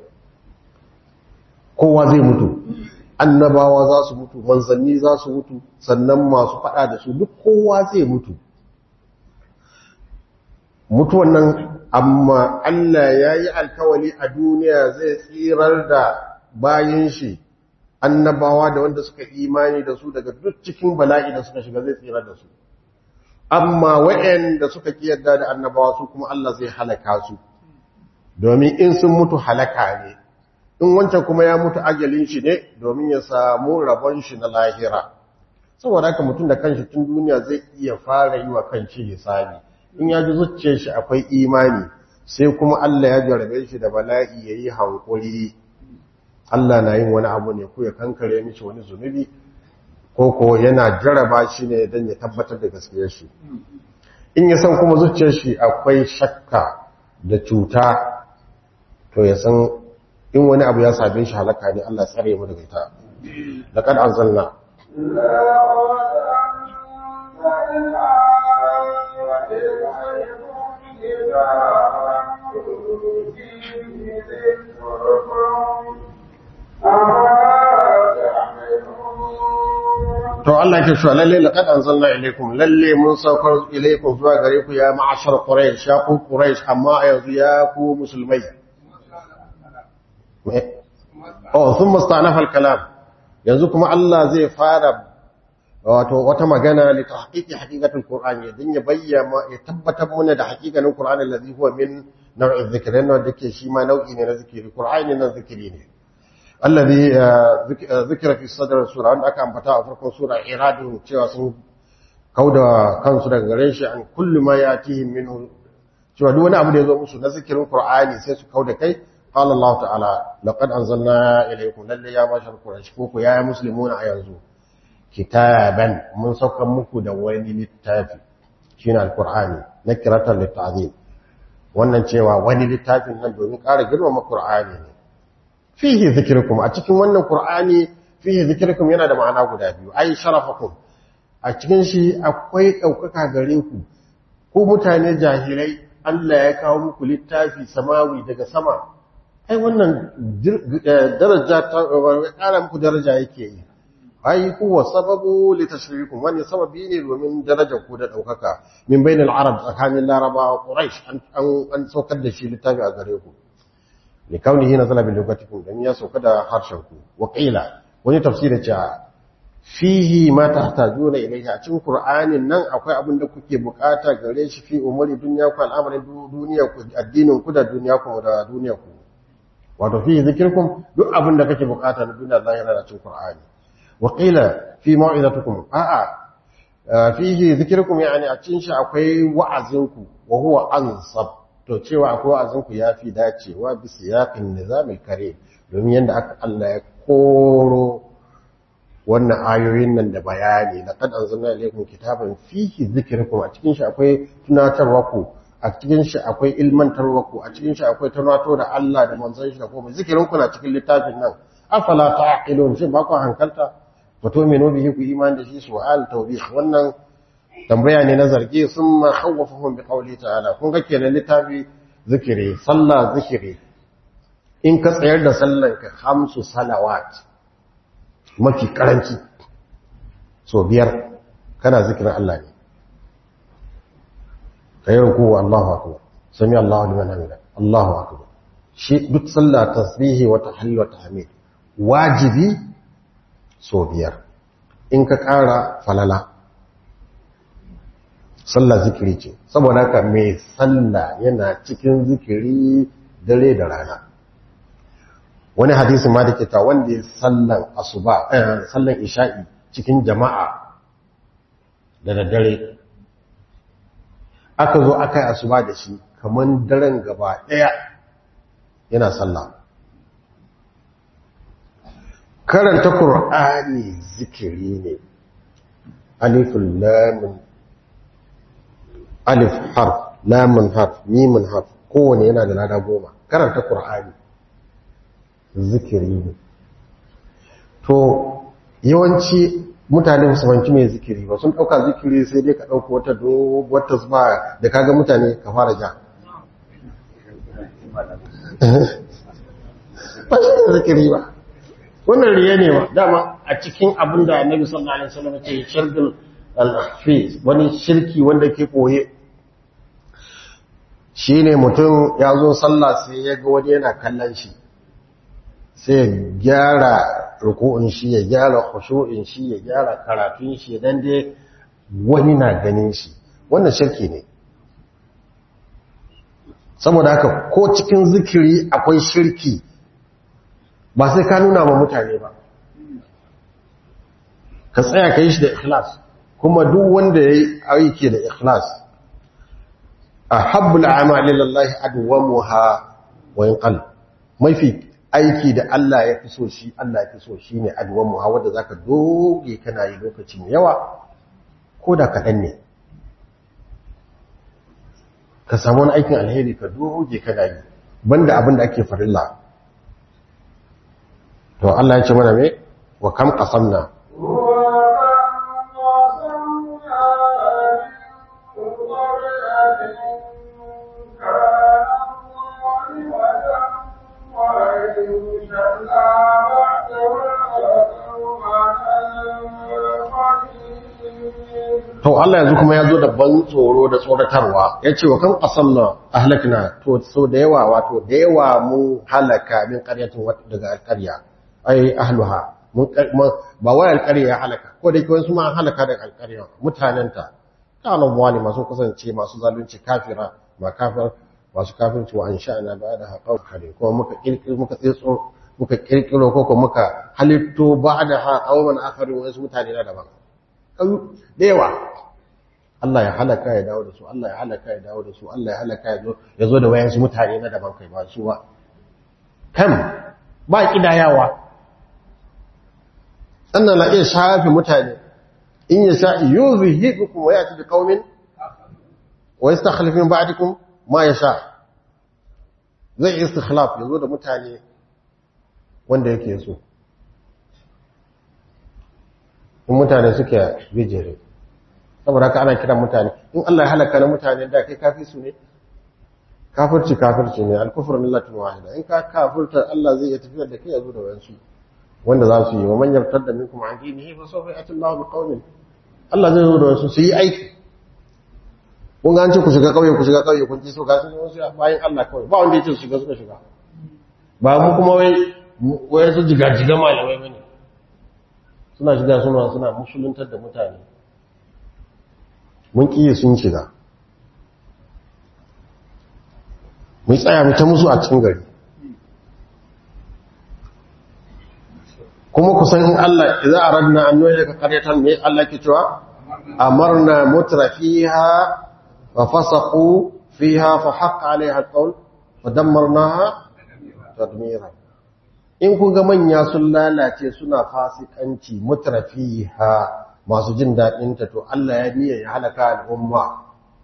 kowa zai mutu annabawa za su mutu manzanni za su mutu sannan masu fada da su duk kowa zai mutu mutuwan nan amma Allah ya yi alkawali a duniya zai tsirar da bayin shi annabawa da wanda suka imani da su daga duk cikin bala'i da suka shiga zai tsira da su amma waɗanda suka kiyarda da annabawa su kuma Allah zai halaka su domin in sun mutu halaka ne in wancan kuma ya mutu ajalin shi ne domin ya samu rabon shi na lahira saboda haka mutum da kanshi tun duniya zai iya fara yi wa kanshi hisabi in ya ji zuciyar shi akwai imani sai kuma Allah ya jarabe shi da bala'i yayi hankuri Allah na yin wani abu ne ko ya kankare mishi wani zunubi ko ko yana jaraba shi ne don ya tabbatar da gaskiyar shi in ya san kuma zuciyar shi akwai shakka da cuta to ya san in wani abu ya same shi halaka ne Allah tsare mu daga ita laqad anzalna to Allah ke cewa lalle laqad anzalna ilaykum lalle mun saukar ilaykum zuwa gare ku ya ma'ashar quraish ya ku quraish amma yanzu ya ku musulmai oh thumma istanafa al-kalam yanzu kuma Allah zai fara wato wata magana li tahqiqi haqiqatul qur'an ya dinya bayyana ya tabbatar mana da haqiqanin qur'an allazi huwa min naw'i dhikrin wanda ke shi ma nau'i ne na zikiri qur'ani nan zikiri ne الذي ذكر في صدر السورة عند أكا أنبتاء فرق سورة إرادهم cewa sun kauda kansu daga gare shi an kullu ma yatihim minhu cewa duk wani abu da yazo musu na zikirin Qur'ani sai su kauda kai qala Allah ta'ala laqad anzalna ilaykum lalle ya mashar quraish ko ya muslimuna a yanzu kitaban mun sauka muku da wani littafi shine alqur'ani nakiratan litta'zim wannan cewa wani littafin nan domin ƙara girmama Qur'ani ne fihi zikirkum a cikin wannan qur'ani fihi zikirkum yana da ma'ana guda biyu ai sharafakum a cikin shi akwai daukaka gare ku ku mutane jahilai Allah ya kawo muku littafi samawi daga sama ai wannan daraja ta ƙara muku daraja yake yi ai huwa sababu litashrikum wani sababi ne domin darajar ku da daukaka min bainal arab tsakanin larabawa quraish an an saukar da shi littafi a gare ku لكونه نزل بلغتكم dan ya sauka da harshen ku waqila wani tafsiri cewa fihi ma tahtajuna ilayhi a cikin qur'anin nan akwai abin da kuke bukata gare shi fi umuri dunya ku al'amarin duniya ku addinin ku da duniya ku da duniya ku wato fihi zikirkum duk abin da kake bukata na duniya Allah yana da cikin qur'ani waqila fi mau'izatukum a'a fihi zikirkum yani a cikin shi akwai wa'azinku wa huwa ansab to cewa akwai wa'azinku ya fi dacewa bisa yaƙin nizamin kare domin yadda aka Allah ya koro wannan ayoyin nan da bayani na kad anzalna ilaykum kitaban fihi dhikrukum a cikin shi akwai tunatarwa ku a cikin shi akwai ilmantarwa ku a cikin shi akwai tunato da Allah da manzon shi da kuma zikirin ku na cikin littafin nan afala ta'qilun shin ba ku hankalta fa tu'minu bihi ku iman da shi su'al tawbih wannan tambaya ne na zargi sun ma khawwafahum bi qawli ta'ala kun ga kenan littafi zikiri sallah zikiri in ka tsayar da sallanka hamsu salawat mafi karanci so biyar kana zikirin Allah ne ka yi ruku Allahu akbar sami Allahu liman hamida Allahu akbar shi duk sallah tasbihi wa tahlil wa tahmid wajibi so biyar in ka ƙara falala sallah zikiri ce saboda haka mai sallah yana cikin zikiri dare da rana wani hadisi ma da ke ta wanda ya sallan asuba sallan isha'i cikin jama'a da daddare aka zo aka yi asuba da shi kamar daren gaba ɗaya yana sallah karanta ƙur'ani zikiri ne alifin lamun alif harf lamun harf mimun harf kowane yana da lada goma karanta ƙur'ani zikiri ne to yawanci mutane musammanci mai zikiri ba sun ɗauka zikiri sai dai ka ɗauka wata doguwar tasba da kaga mutane ka fara ja ba shi ne zikiri ba wannan riya ne ba dama a cikin abin da annabi sallallahu alaihi wasallam ce shirgul al-fi wani shirki wanda ke koye shine mutum ya zo sallah sai ya ga wani yana kallon shi sai ya gyara ruku'un shi ya gyara khushu'in shi ya gyara karatun shi dan dai wani na ganin shi wannan shirki ne saboda haka ko cikin zikiri akwai shirki ba sai ka nuna ma mutane ba ka tsaya ka yi shi da ikhlas kuma duk wanda ya yi aiki da ikhlas a habbul amali lallahi adwamuha wa yanqal mafi aiki da Allah ya fi so shi Allah ya fi so shi ne adwamuha wanda zaka doge kana yi lokaci mai yawa ko da kaɗan ne ka samu wani aikin alheri ka doge kana yi banda abin da ake farilla to Allah ya ce mana me wa kam qasamna to Allah yanzu kuma ya zo da ban tsoro da tsoratarwa ya ce wa kan qasamna ahlakna to so da yawa wato da yawa mu halaka min qaryatin daga alqarya ai ahluha ba wai alƙarya ya halaka ko da ke wasu ma halaka da alƙarya mutanenta kana wani masu kasance masu zalunci kafira ma kafir masu kafirci wa ansha'na ba da haƙau kare kuma muka kirkiro muka tsetso muka kirkiro ko kuma muka halitto ba da ha qauman akharin wasu mutane na daban da yawa Allah ya halaka ya dawo da su Allah ya halaka ya dawo da su Allah ya halaka ya zo ya zo da wayansu mutane na daban kai ba su ba kam ba kidayawa sannan na iya shafi mutane in ya sha yuzhibukum wa yati biqaumin wa yastakhlif min ba'dikum ma yasha zai istikhlaf yazo da mutane wanda yake so in mutane suke bijire saboda haka ana kiran mutane in Allah ya halaka na mutane da kai kafi su ne kafirci kafirci ne al-kufru millatun wahida in ka kafirta Allah zai iya tafiyar da kai yazo da wayansu wanda za su yi wa man yartadda minkum an dinihi fa sawfa ya'ti Allahu biqaumin Allah zai zo da wasu su yi aiki kun ga an ce ku shiga kauye ku shiga kauye kun ji so ga su wasu bayan Allah kawai ba wanda ya ce su shiga suka shiga ba mu kuma wai wai su jiga-jiga malamai bane suna shiga suna suna musuluntar da mutane mun kiyi sun shiga mun tsaya mu ta musu a cikin gari kuma kusan in Allah idza aradna an nuhlika qaryatan me Allah ke cewa amarna mutrafiha wa fasaqu fiha fa haqqa alaiha alqawl wa dammarnaha tadmira in kun ga manya sun lalace suna fasikanci mutrafiha masu jin dadin ta to Allah ya niyya ya halaka al'umma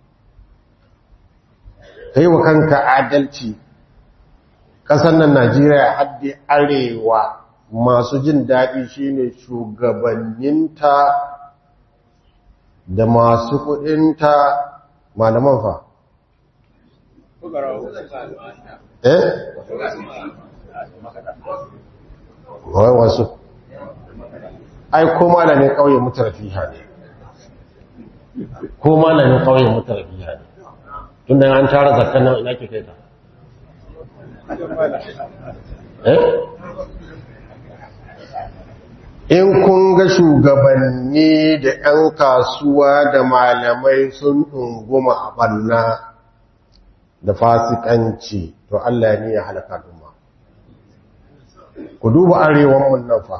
kai wa kanka adalci kasan nan Najeriya haddi arewa masu jin daɗi shine shugabanninta da masu kudinta malaman fa eh wai wasu ai ko malamin kauye mutarafiha ne ko malamin kauye mutarafiha ne tun da an tara zakkan nan ina ke kai ta eh in kun ga shugabanni da 'yan kasuwa da malamai sun ɗunguma a ɓanna da fasikanci to Allah ne ya halaka duma ku duba arewanmu nan fa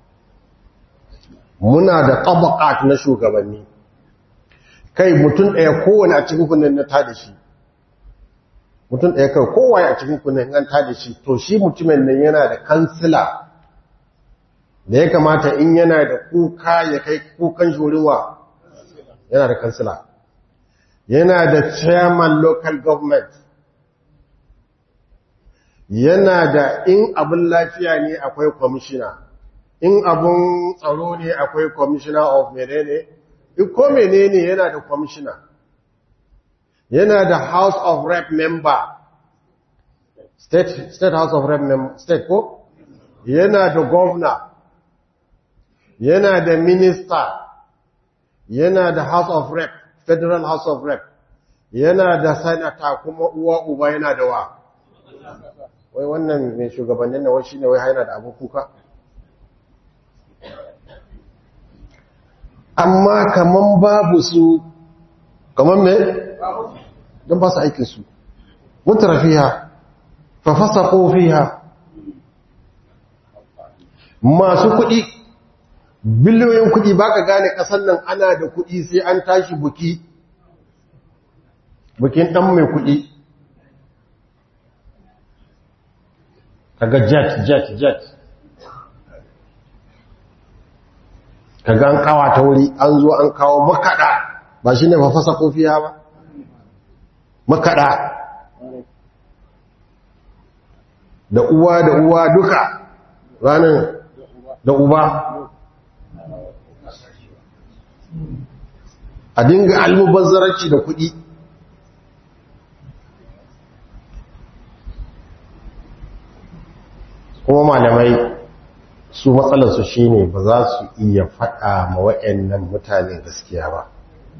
muna da ƙabaƙat na shugabanni kai mutum ɗaya kowane a cikin kunan na tada shi mutum ɗaya kai kowane a cikin kunan an tada shi to shi mutumin nan yana da kansila da ya kamata in yana da kuka ya kai kukan shuriwa yana da kansila yana da chairman local government yana da in abin lafiya ne akwai commissioner in abin tsaro ne akwai commissioner of menene ko menene yana da commissioner yana da house of rep member state, state house of rep member state ko yana da governor yana da minister yana da house of rep federal house of rep yana da senator kuma uwa uba yana da wa wai wannan mai shugabannin na wai shine wai yana da abin kuka amma kaman babu su kaman me don ba su aikinsu mutara fiha fa fasaqu fiha masu kuɗi biliyoyin kuɗi baka gane ƙasar nan ana da kuɗi sai an tashi buki bukin ɗan mai kuɗi kaga jet jet jet kaga an kawa ta wuri an zo an kawo makaɗa ba shi ne mafasa kofiya ba makaɗa da uwa da uwa duka ranar da uba a dinga almubazzararci da kuɗi kuma malamai su matsalarsu shine ba za su iya faɗa ma wa'annan mutane gaskiya ba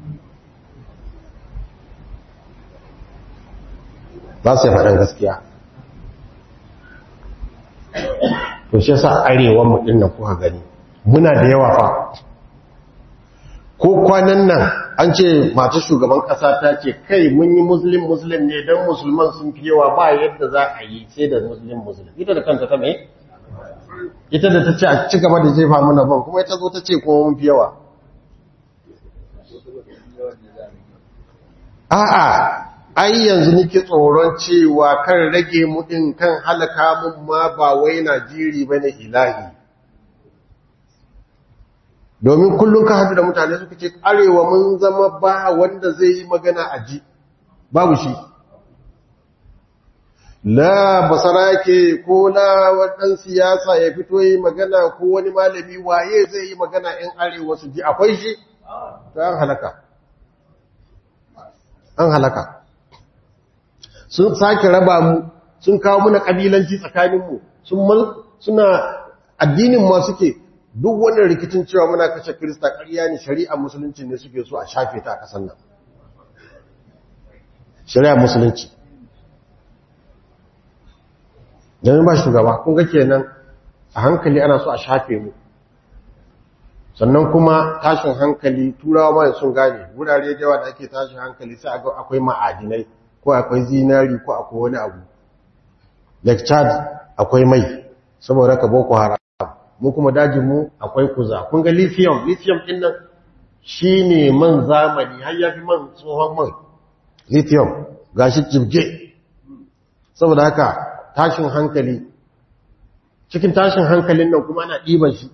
ba su yi faɗan gaskiya to shi sa arewan mu ɗin kuka gani muna da yawa fa ko kwanan nan an ce mata shugaban ƙasa ta ce kai mun yi muslim muslim ne don musulman sun fi yawa ba yadda za a yi sai da muslim muslim ita da kanta ta mai ita da ta ce a ci gaba da jefa mana ban kuma ita zo ta ce kuma mun fi yawa a'a ai yanzu nake tsoron cewa kan rage mu din kan halaka mun ma ba wai Najiri bane ilahi domin kullum ka hadu da mutane suka ce arewa mun zama ba wanda zai yi magana a ji babu shi la basarake ko la wadan siyasa ya fito yi magana ko wani malami waye zai yi magana in arewa su ji akwai shi to an halaka an halaka sun sake raba mu sun kawo muna kabilanci tsakaninmu sun suna addinin ma suke duk wannan rikicin cewa muna kashe Kirista ƙarya ne shari'a musulunci ne suke so a shafe ta a ƙasar nan shari'a musulunci domin ba shugaba kun ga kenan a hankali ana so a shafe mu sannan kuma tashin hankali turawa ma sun gane wurare da yawa da ake tashin hankali sai a ga akwai ma'adinai ko akwai zinari ko akwai wani abu lake chad akwai mai saboda ka boko haram mu kuma dajinmu akwai kuza kun ga lithium lithium din nan shine man zamani har yafi man tsohon man lithium gashi jibge saboda haka tashin hankali cikin tashin hankalin nan kuma ana ɗiban shi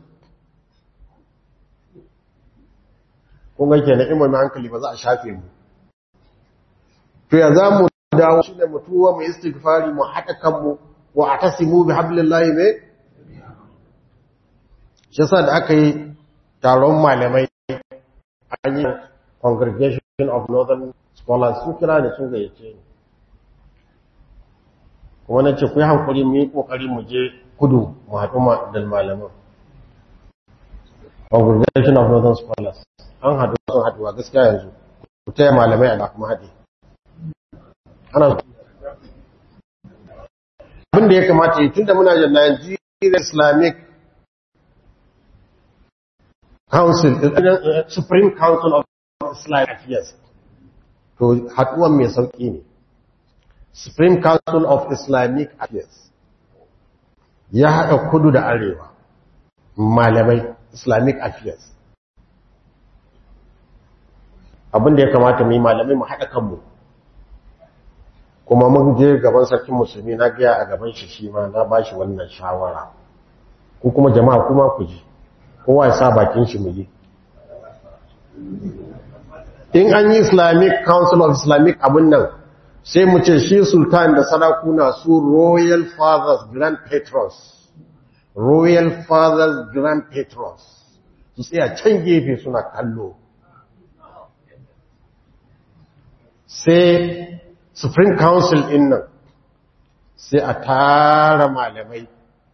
kun ga kenan in mai hankali ba za a shafe mu to ya za mu dawo shi ne mutuwa mu istighfari mu haɗa kanmu wa atasimu bi hablillahi ne shi sa da aka yi taron malamai an yi congregation of northern scholars sun kira ne sun gayyace ni kuma na ce ku yi hankuri mu yi kokari mu je kudu mu haɗu ma da malaman congregation of northern scholars an haɗu sun haɗuwa gaskiya yanzu ku taya malamai a kuma haɗe ana abin da ya kamata yi tun da muna da Nigeria Islamic Council, Supreme Council of Islamic Affairs, to haɗuwan mai sauƙi ne. Supreme Council of Islamic Affairs ya haɗa kudu da arewa, malamai Islamic Affairs. Abin da ya kamata mu yi malamai mu haɗa kanmu. kuma mun je gaban sarkin musulmi na gaya a gaban shi shi ma na ba shi wannan shawara ku kuma jama'a kuma ku ji kowa ya sa bakin shi mu yi in an yi islamic council of islamic abin nan sai mu ce shi sultan da sarakuna su royal fathers grand patrons royal fathers grand patrons su tsaya can gefe suna kallo sai supreme council in nan sai a tara malamai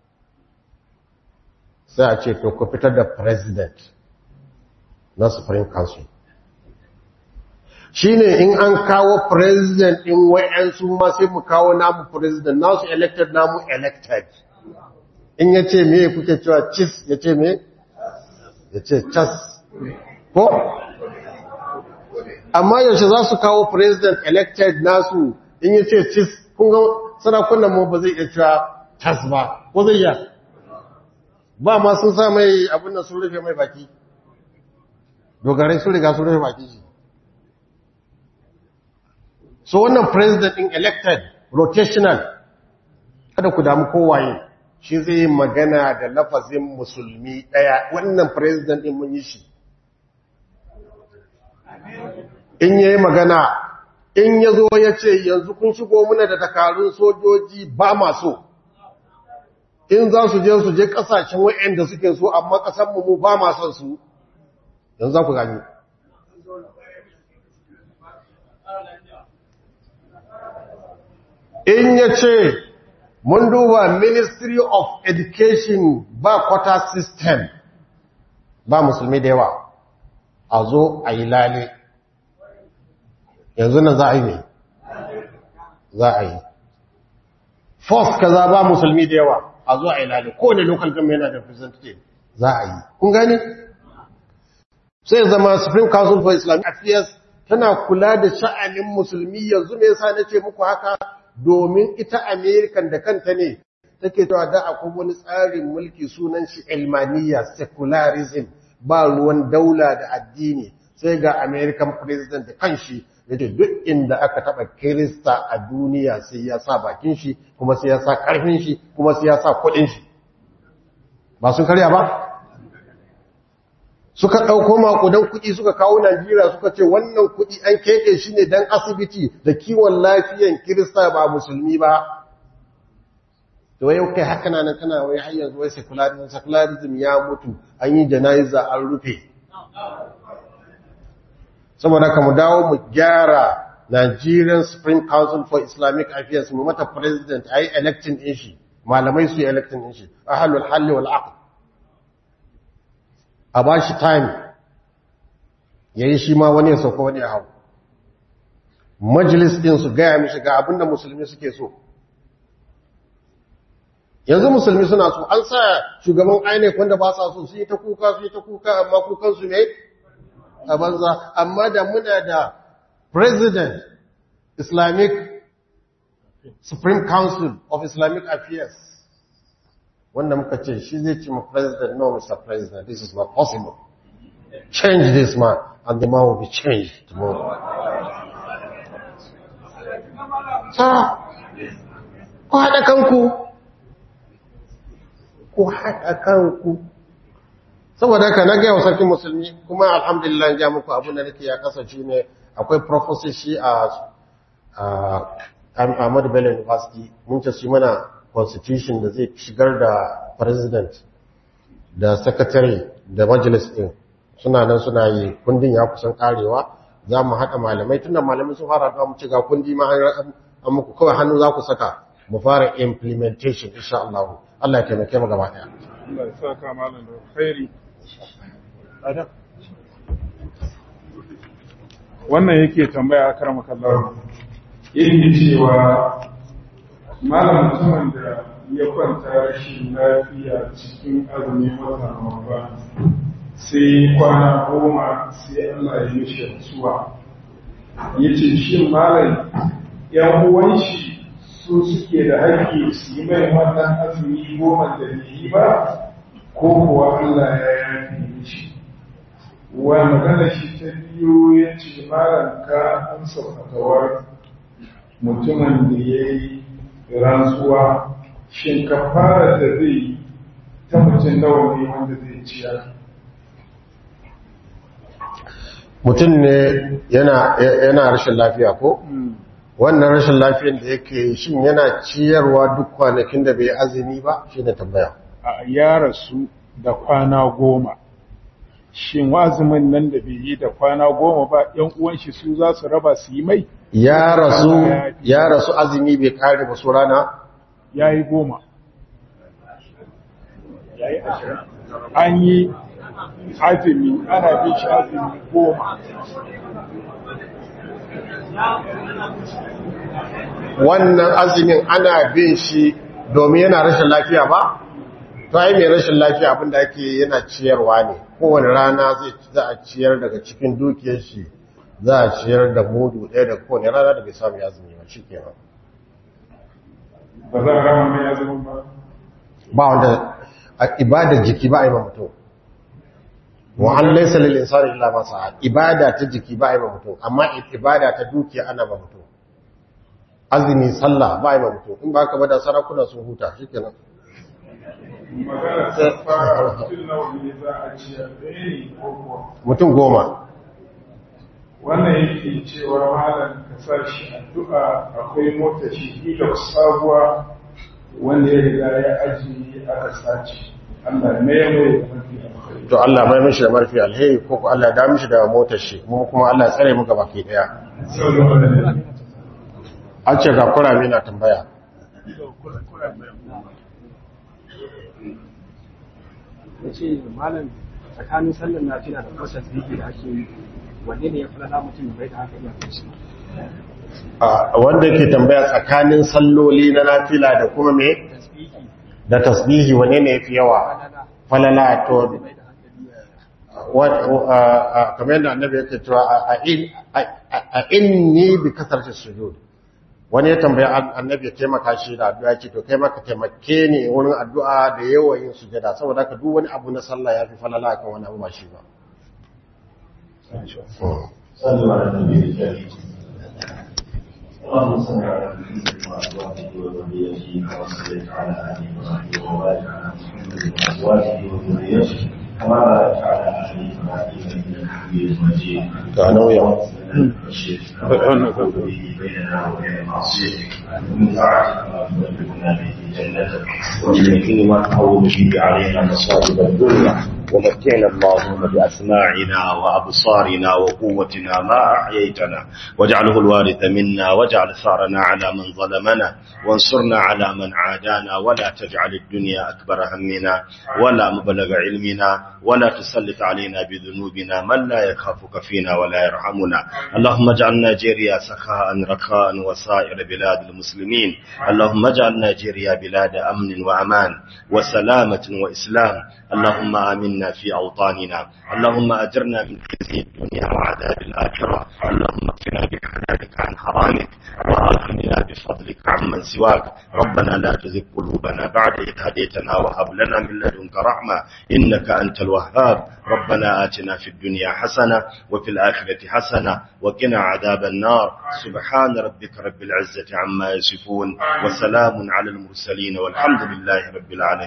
sai a ce to ku fitar da president na supreme council shine in an kawo president in wa'yansu ma sai mu kawo namu president nasu elected namu elected in ya ce me kuke cewa cis ya ce me ya ce cas ko amma yaushe za su kawo president elected nasu in yi ce cis kunga sarakunan mu ba zai iya cewa tas ba ko zai iya ba ma sun sa mai abin da sun rufe mai baki dogarai sun riga sun rufe baki shi so wannan president in elected rotational kada ku damu kowaye shi zai magana da lafazin musulmi daya wannan president din mun yi shi in yayi magana in ya zo ya ce yanzu kun shigo muna da takarun sojoji ba maso in za su je su je kasashen wa'anda suke so amma kasanmu mu ba mason su yanzu za ku gani in ya ce mun duba ministry of education ba quota system ba musulmi da yawa a zo a yi lale yanzu nan za a yi ne za a yi force kaza ba musulmi da yawa a zo a yi lale kowane local government yana da representative za a yi kun gani sai zama supreme council for islamic affairs tana kula da sha'anin musulmi yanzu me yasa nace muku haka domin ita american da kanta ne take cewa da akwai wani tsarin mulki sunan shi ilmaniya secularism ba ruwan daula da addini sai ga american president da kanshi yace duk inda aka taba kirista a duniya sai ya sa bakin shi kuma sai ya sa karfin shi kuma sai ya sa kudin shi ba sun karya ba suka ɗauko makudan kuɗi suka kawo Najeriya suka ce wannan kuɗi an keɓe shi ne don asibiti da kiwon lafiyan kirista ba musulmi ba to yau kai haka na nan kana wai har yanzu wai secularism secularism ya mutu an yi janaiza an rufe saboda ka mu dawo mu gyara Nigerian Supreme Council for Islamic Affairs mu mata president ayi electing din shi malamai su yi electing din shi ahlul halli wal aqd a ba shi time ya yi shi ma wani ya sauka wani ya hau majalis ɗin su gaya mishi ga abinda musulmi suke so yanzu musulmi suna so an sa shugaban INEC wanda ba sa so su yi ta kuka su yi ta kuka amma kukansu ne a banza amma da muna da president islamic supreme council of islamic affairs wanda muka ce shi zai ce ma president no mr president this is not possible change this man and the man will be changed tomorrow sa ku haɗa kanku ku haɗa kanku saboda haka na gaya wa sarkin musulmi kuma alhamdulillah ja muku abin da nake ya kasance ne akwai professor shi a Ahmadu Bello University mun ce shi mana constitution da zai shigar da president da secretary da majalis din suna nan suna yi kundin ya kusan karewa za mu haɗa malamai tunda malamai sun fara haɗuwa mu ci ga kundi ma an an muku kawai hannu za ku saka mu fara implementation insha Allah Allah ya taimake mu gaba ɗaya Allah ya saka malam da khairi adam wannan yake tambaya a karama kallon yake cewa malam mutumin da ya kwanta rashin lafiya cikin azumin watan Ramadan sai kwana goma sai Allah ya mishi rasuwa ya ce shi malam yan uwan shi su suke da haƙƙi su yi mai wannan azumi goma da bai yi ba ko kuwa Allah ya yafe mishi wa magana shi ta biyu ya ce malam ka amsa fatawar mutumin da ya yi rantsuwa shin kafara da zai ta mutum nawa ne wanda zai ciyar mutum ne yana yana rashin lafiya ko wannan rashin lafiyan da yake shin yana ciyarwa duk kwanakin da bai azumi ba shine tambaya a ya rasu da kwana goma shin wazumin nan da bai yi da kwana goma ba yan uwan shi su za su raba su yi mai ya rasu ya rasu azumi bai kare ba su rana ya yi goma an yi azumi ana bin shi azumi goma wannan azumin ana bin shi domin yana rashin lafiya ba to ai mai rashin lafiya abinda ake yana ciyarwa ne kowane rana zai za a ciyar daga cikin dukiyar shi za a ciyar da mudu ɗaya da kowane rana da bai samu ya azumi ba shi kenan ba za a rama mai azumin ba ba wanda a ibadar jiki ba a yi ma mutum wa an laisa lil insani illa ma sa'a ibada ta jiki ba a yi ma mutum amma ibada ta dukiya ana ma mutum azumi sallah ba a yi ma mutum in ba ka bada sarakuna sun huta shikenan magana ta fara mutum nawa ne za a ciyar ɗaya ne ko kuwa mutum goma wannan yake cewa malam ka sa shi addu'a akwai mota shi da sabuwa wanda ya riga ya ajiye aka sace Allah ya mai mai da mafi alkhairi to Allah mai mishi da marfi alheri ko ko Allah ya da mishi da motar shi mu kuma Allah ya tsare mu gaba ke daya sallallahu alaihi wasallam an ce ga kurame na tambaya ya ce malam tsakanin sallar nafila da kwasa ziki da ake yi wanne ne ya fi lada mutum bai da haka iya kai shi a wanda yake tambaya tsakanin salloli na nafila da kuma me tasbiki da tasbihi wane ne yafi yawa falala falala to bai da hankali ya wa- a- a- kamar yadda annabi yake cewa a- a in- a- a- a inni bi kasarci sujud wani ya tambaya an- annabi ya taimaka shi da addu'a ce to kai maka taimake ni wurin addu'a da yawan yin sujada saboda haka duk wani abu na sallah yafi falala kan wani abu ba shi ba Mm. صلوا على النبي الكريم اللهم صل على محمد وازواجه وذريته كما صليت على ال ابراهيم وبارك على محمد وازواجه وذريته كما باركت على ال ابراهيم انك حميد مجيد ga nauyin بيننا وبين معصيتك ومن طاعتك ما تبلغنا به جنتك ومن اليقين ما تهون به علينا مصائب الدنيا ومتعنا اللهم بأسماعنا وأبصارنا وقوتنا ما أحييتنا واجعله الوارث منا واجعل ثارنا على من ظلمنا وانصرنا على من عادانا ولا تجعل الدنيا أكبر همنا ولا مبلغ علمنا ولا تسلط علينا بذنوبنا من لا يخافك فينا ولا يرحمنا اللهم اجعل نيجيريا سخاء رخاء وسائر بلاد المسلمين اللهم اجعل نيجيريا بلاد أمن وأمان وسلامة وإسلام اللهم آمنا في أوطاننا اللهم أجرنا من خزي الدنيا وعذاب الآخرة اللهم اكفنا بحلالك عن حرامك وآخرنا بفضلك عمن سواك ربنا لا تزغ قلوبنا بعد إذ هديتنا وهب لنا من لدنك رحمة إنك أنت الوهاب ربنا آتنا في الدنيا حسنة وفي الآخرة حسنة وقنا عذاب النار سبحان ربك رب العزة عما يصفون وسلام على المرسلين والحمد لله رب العالمين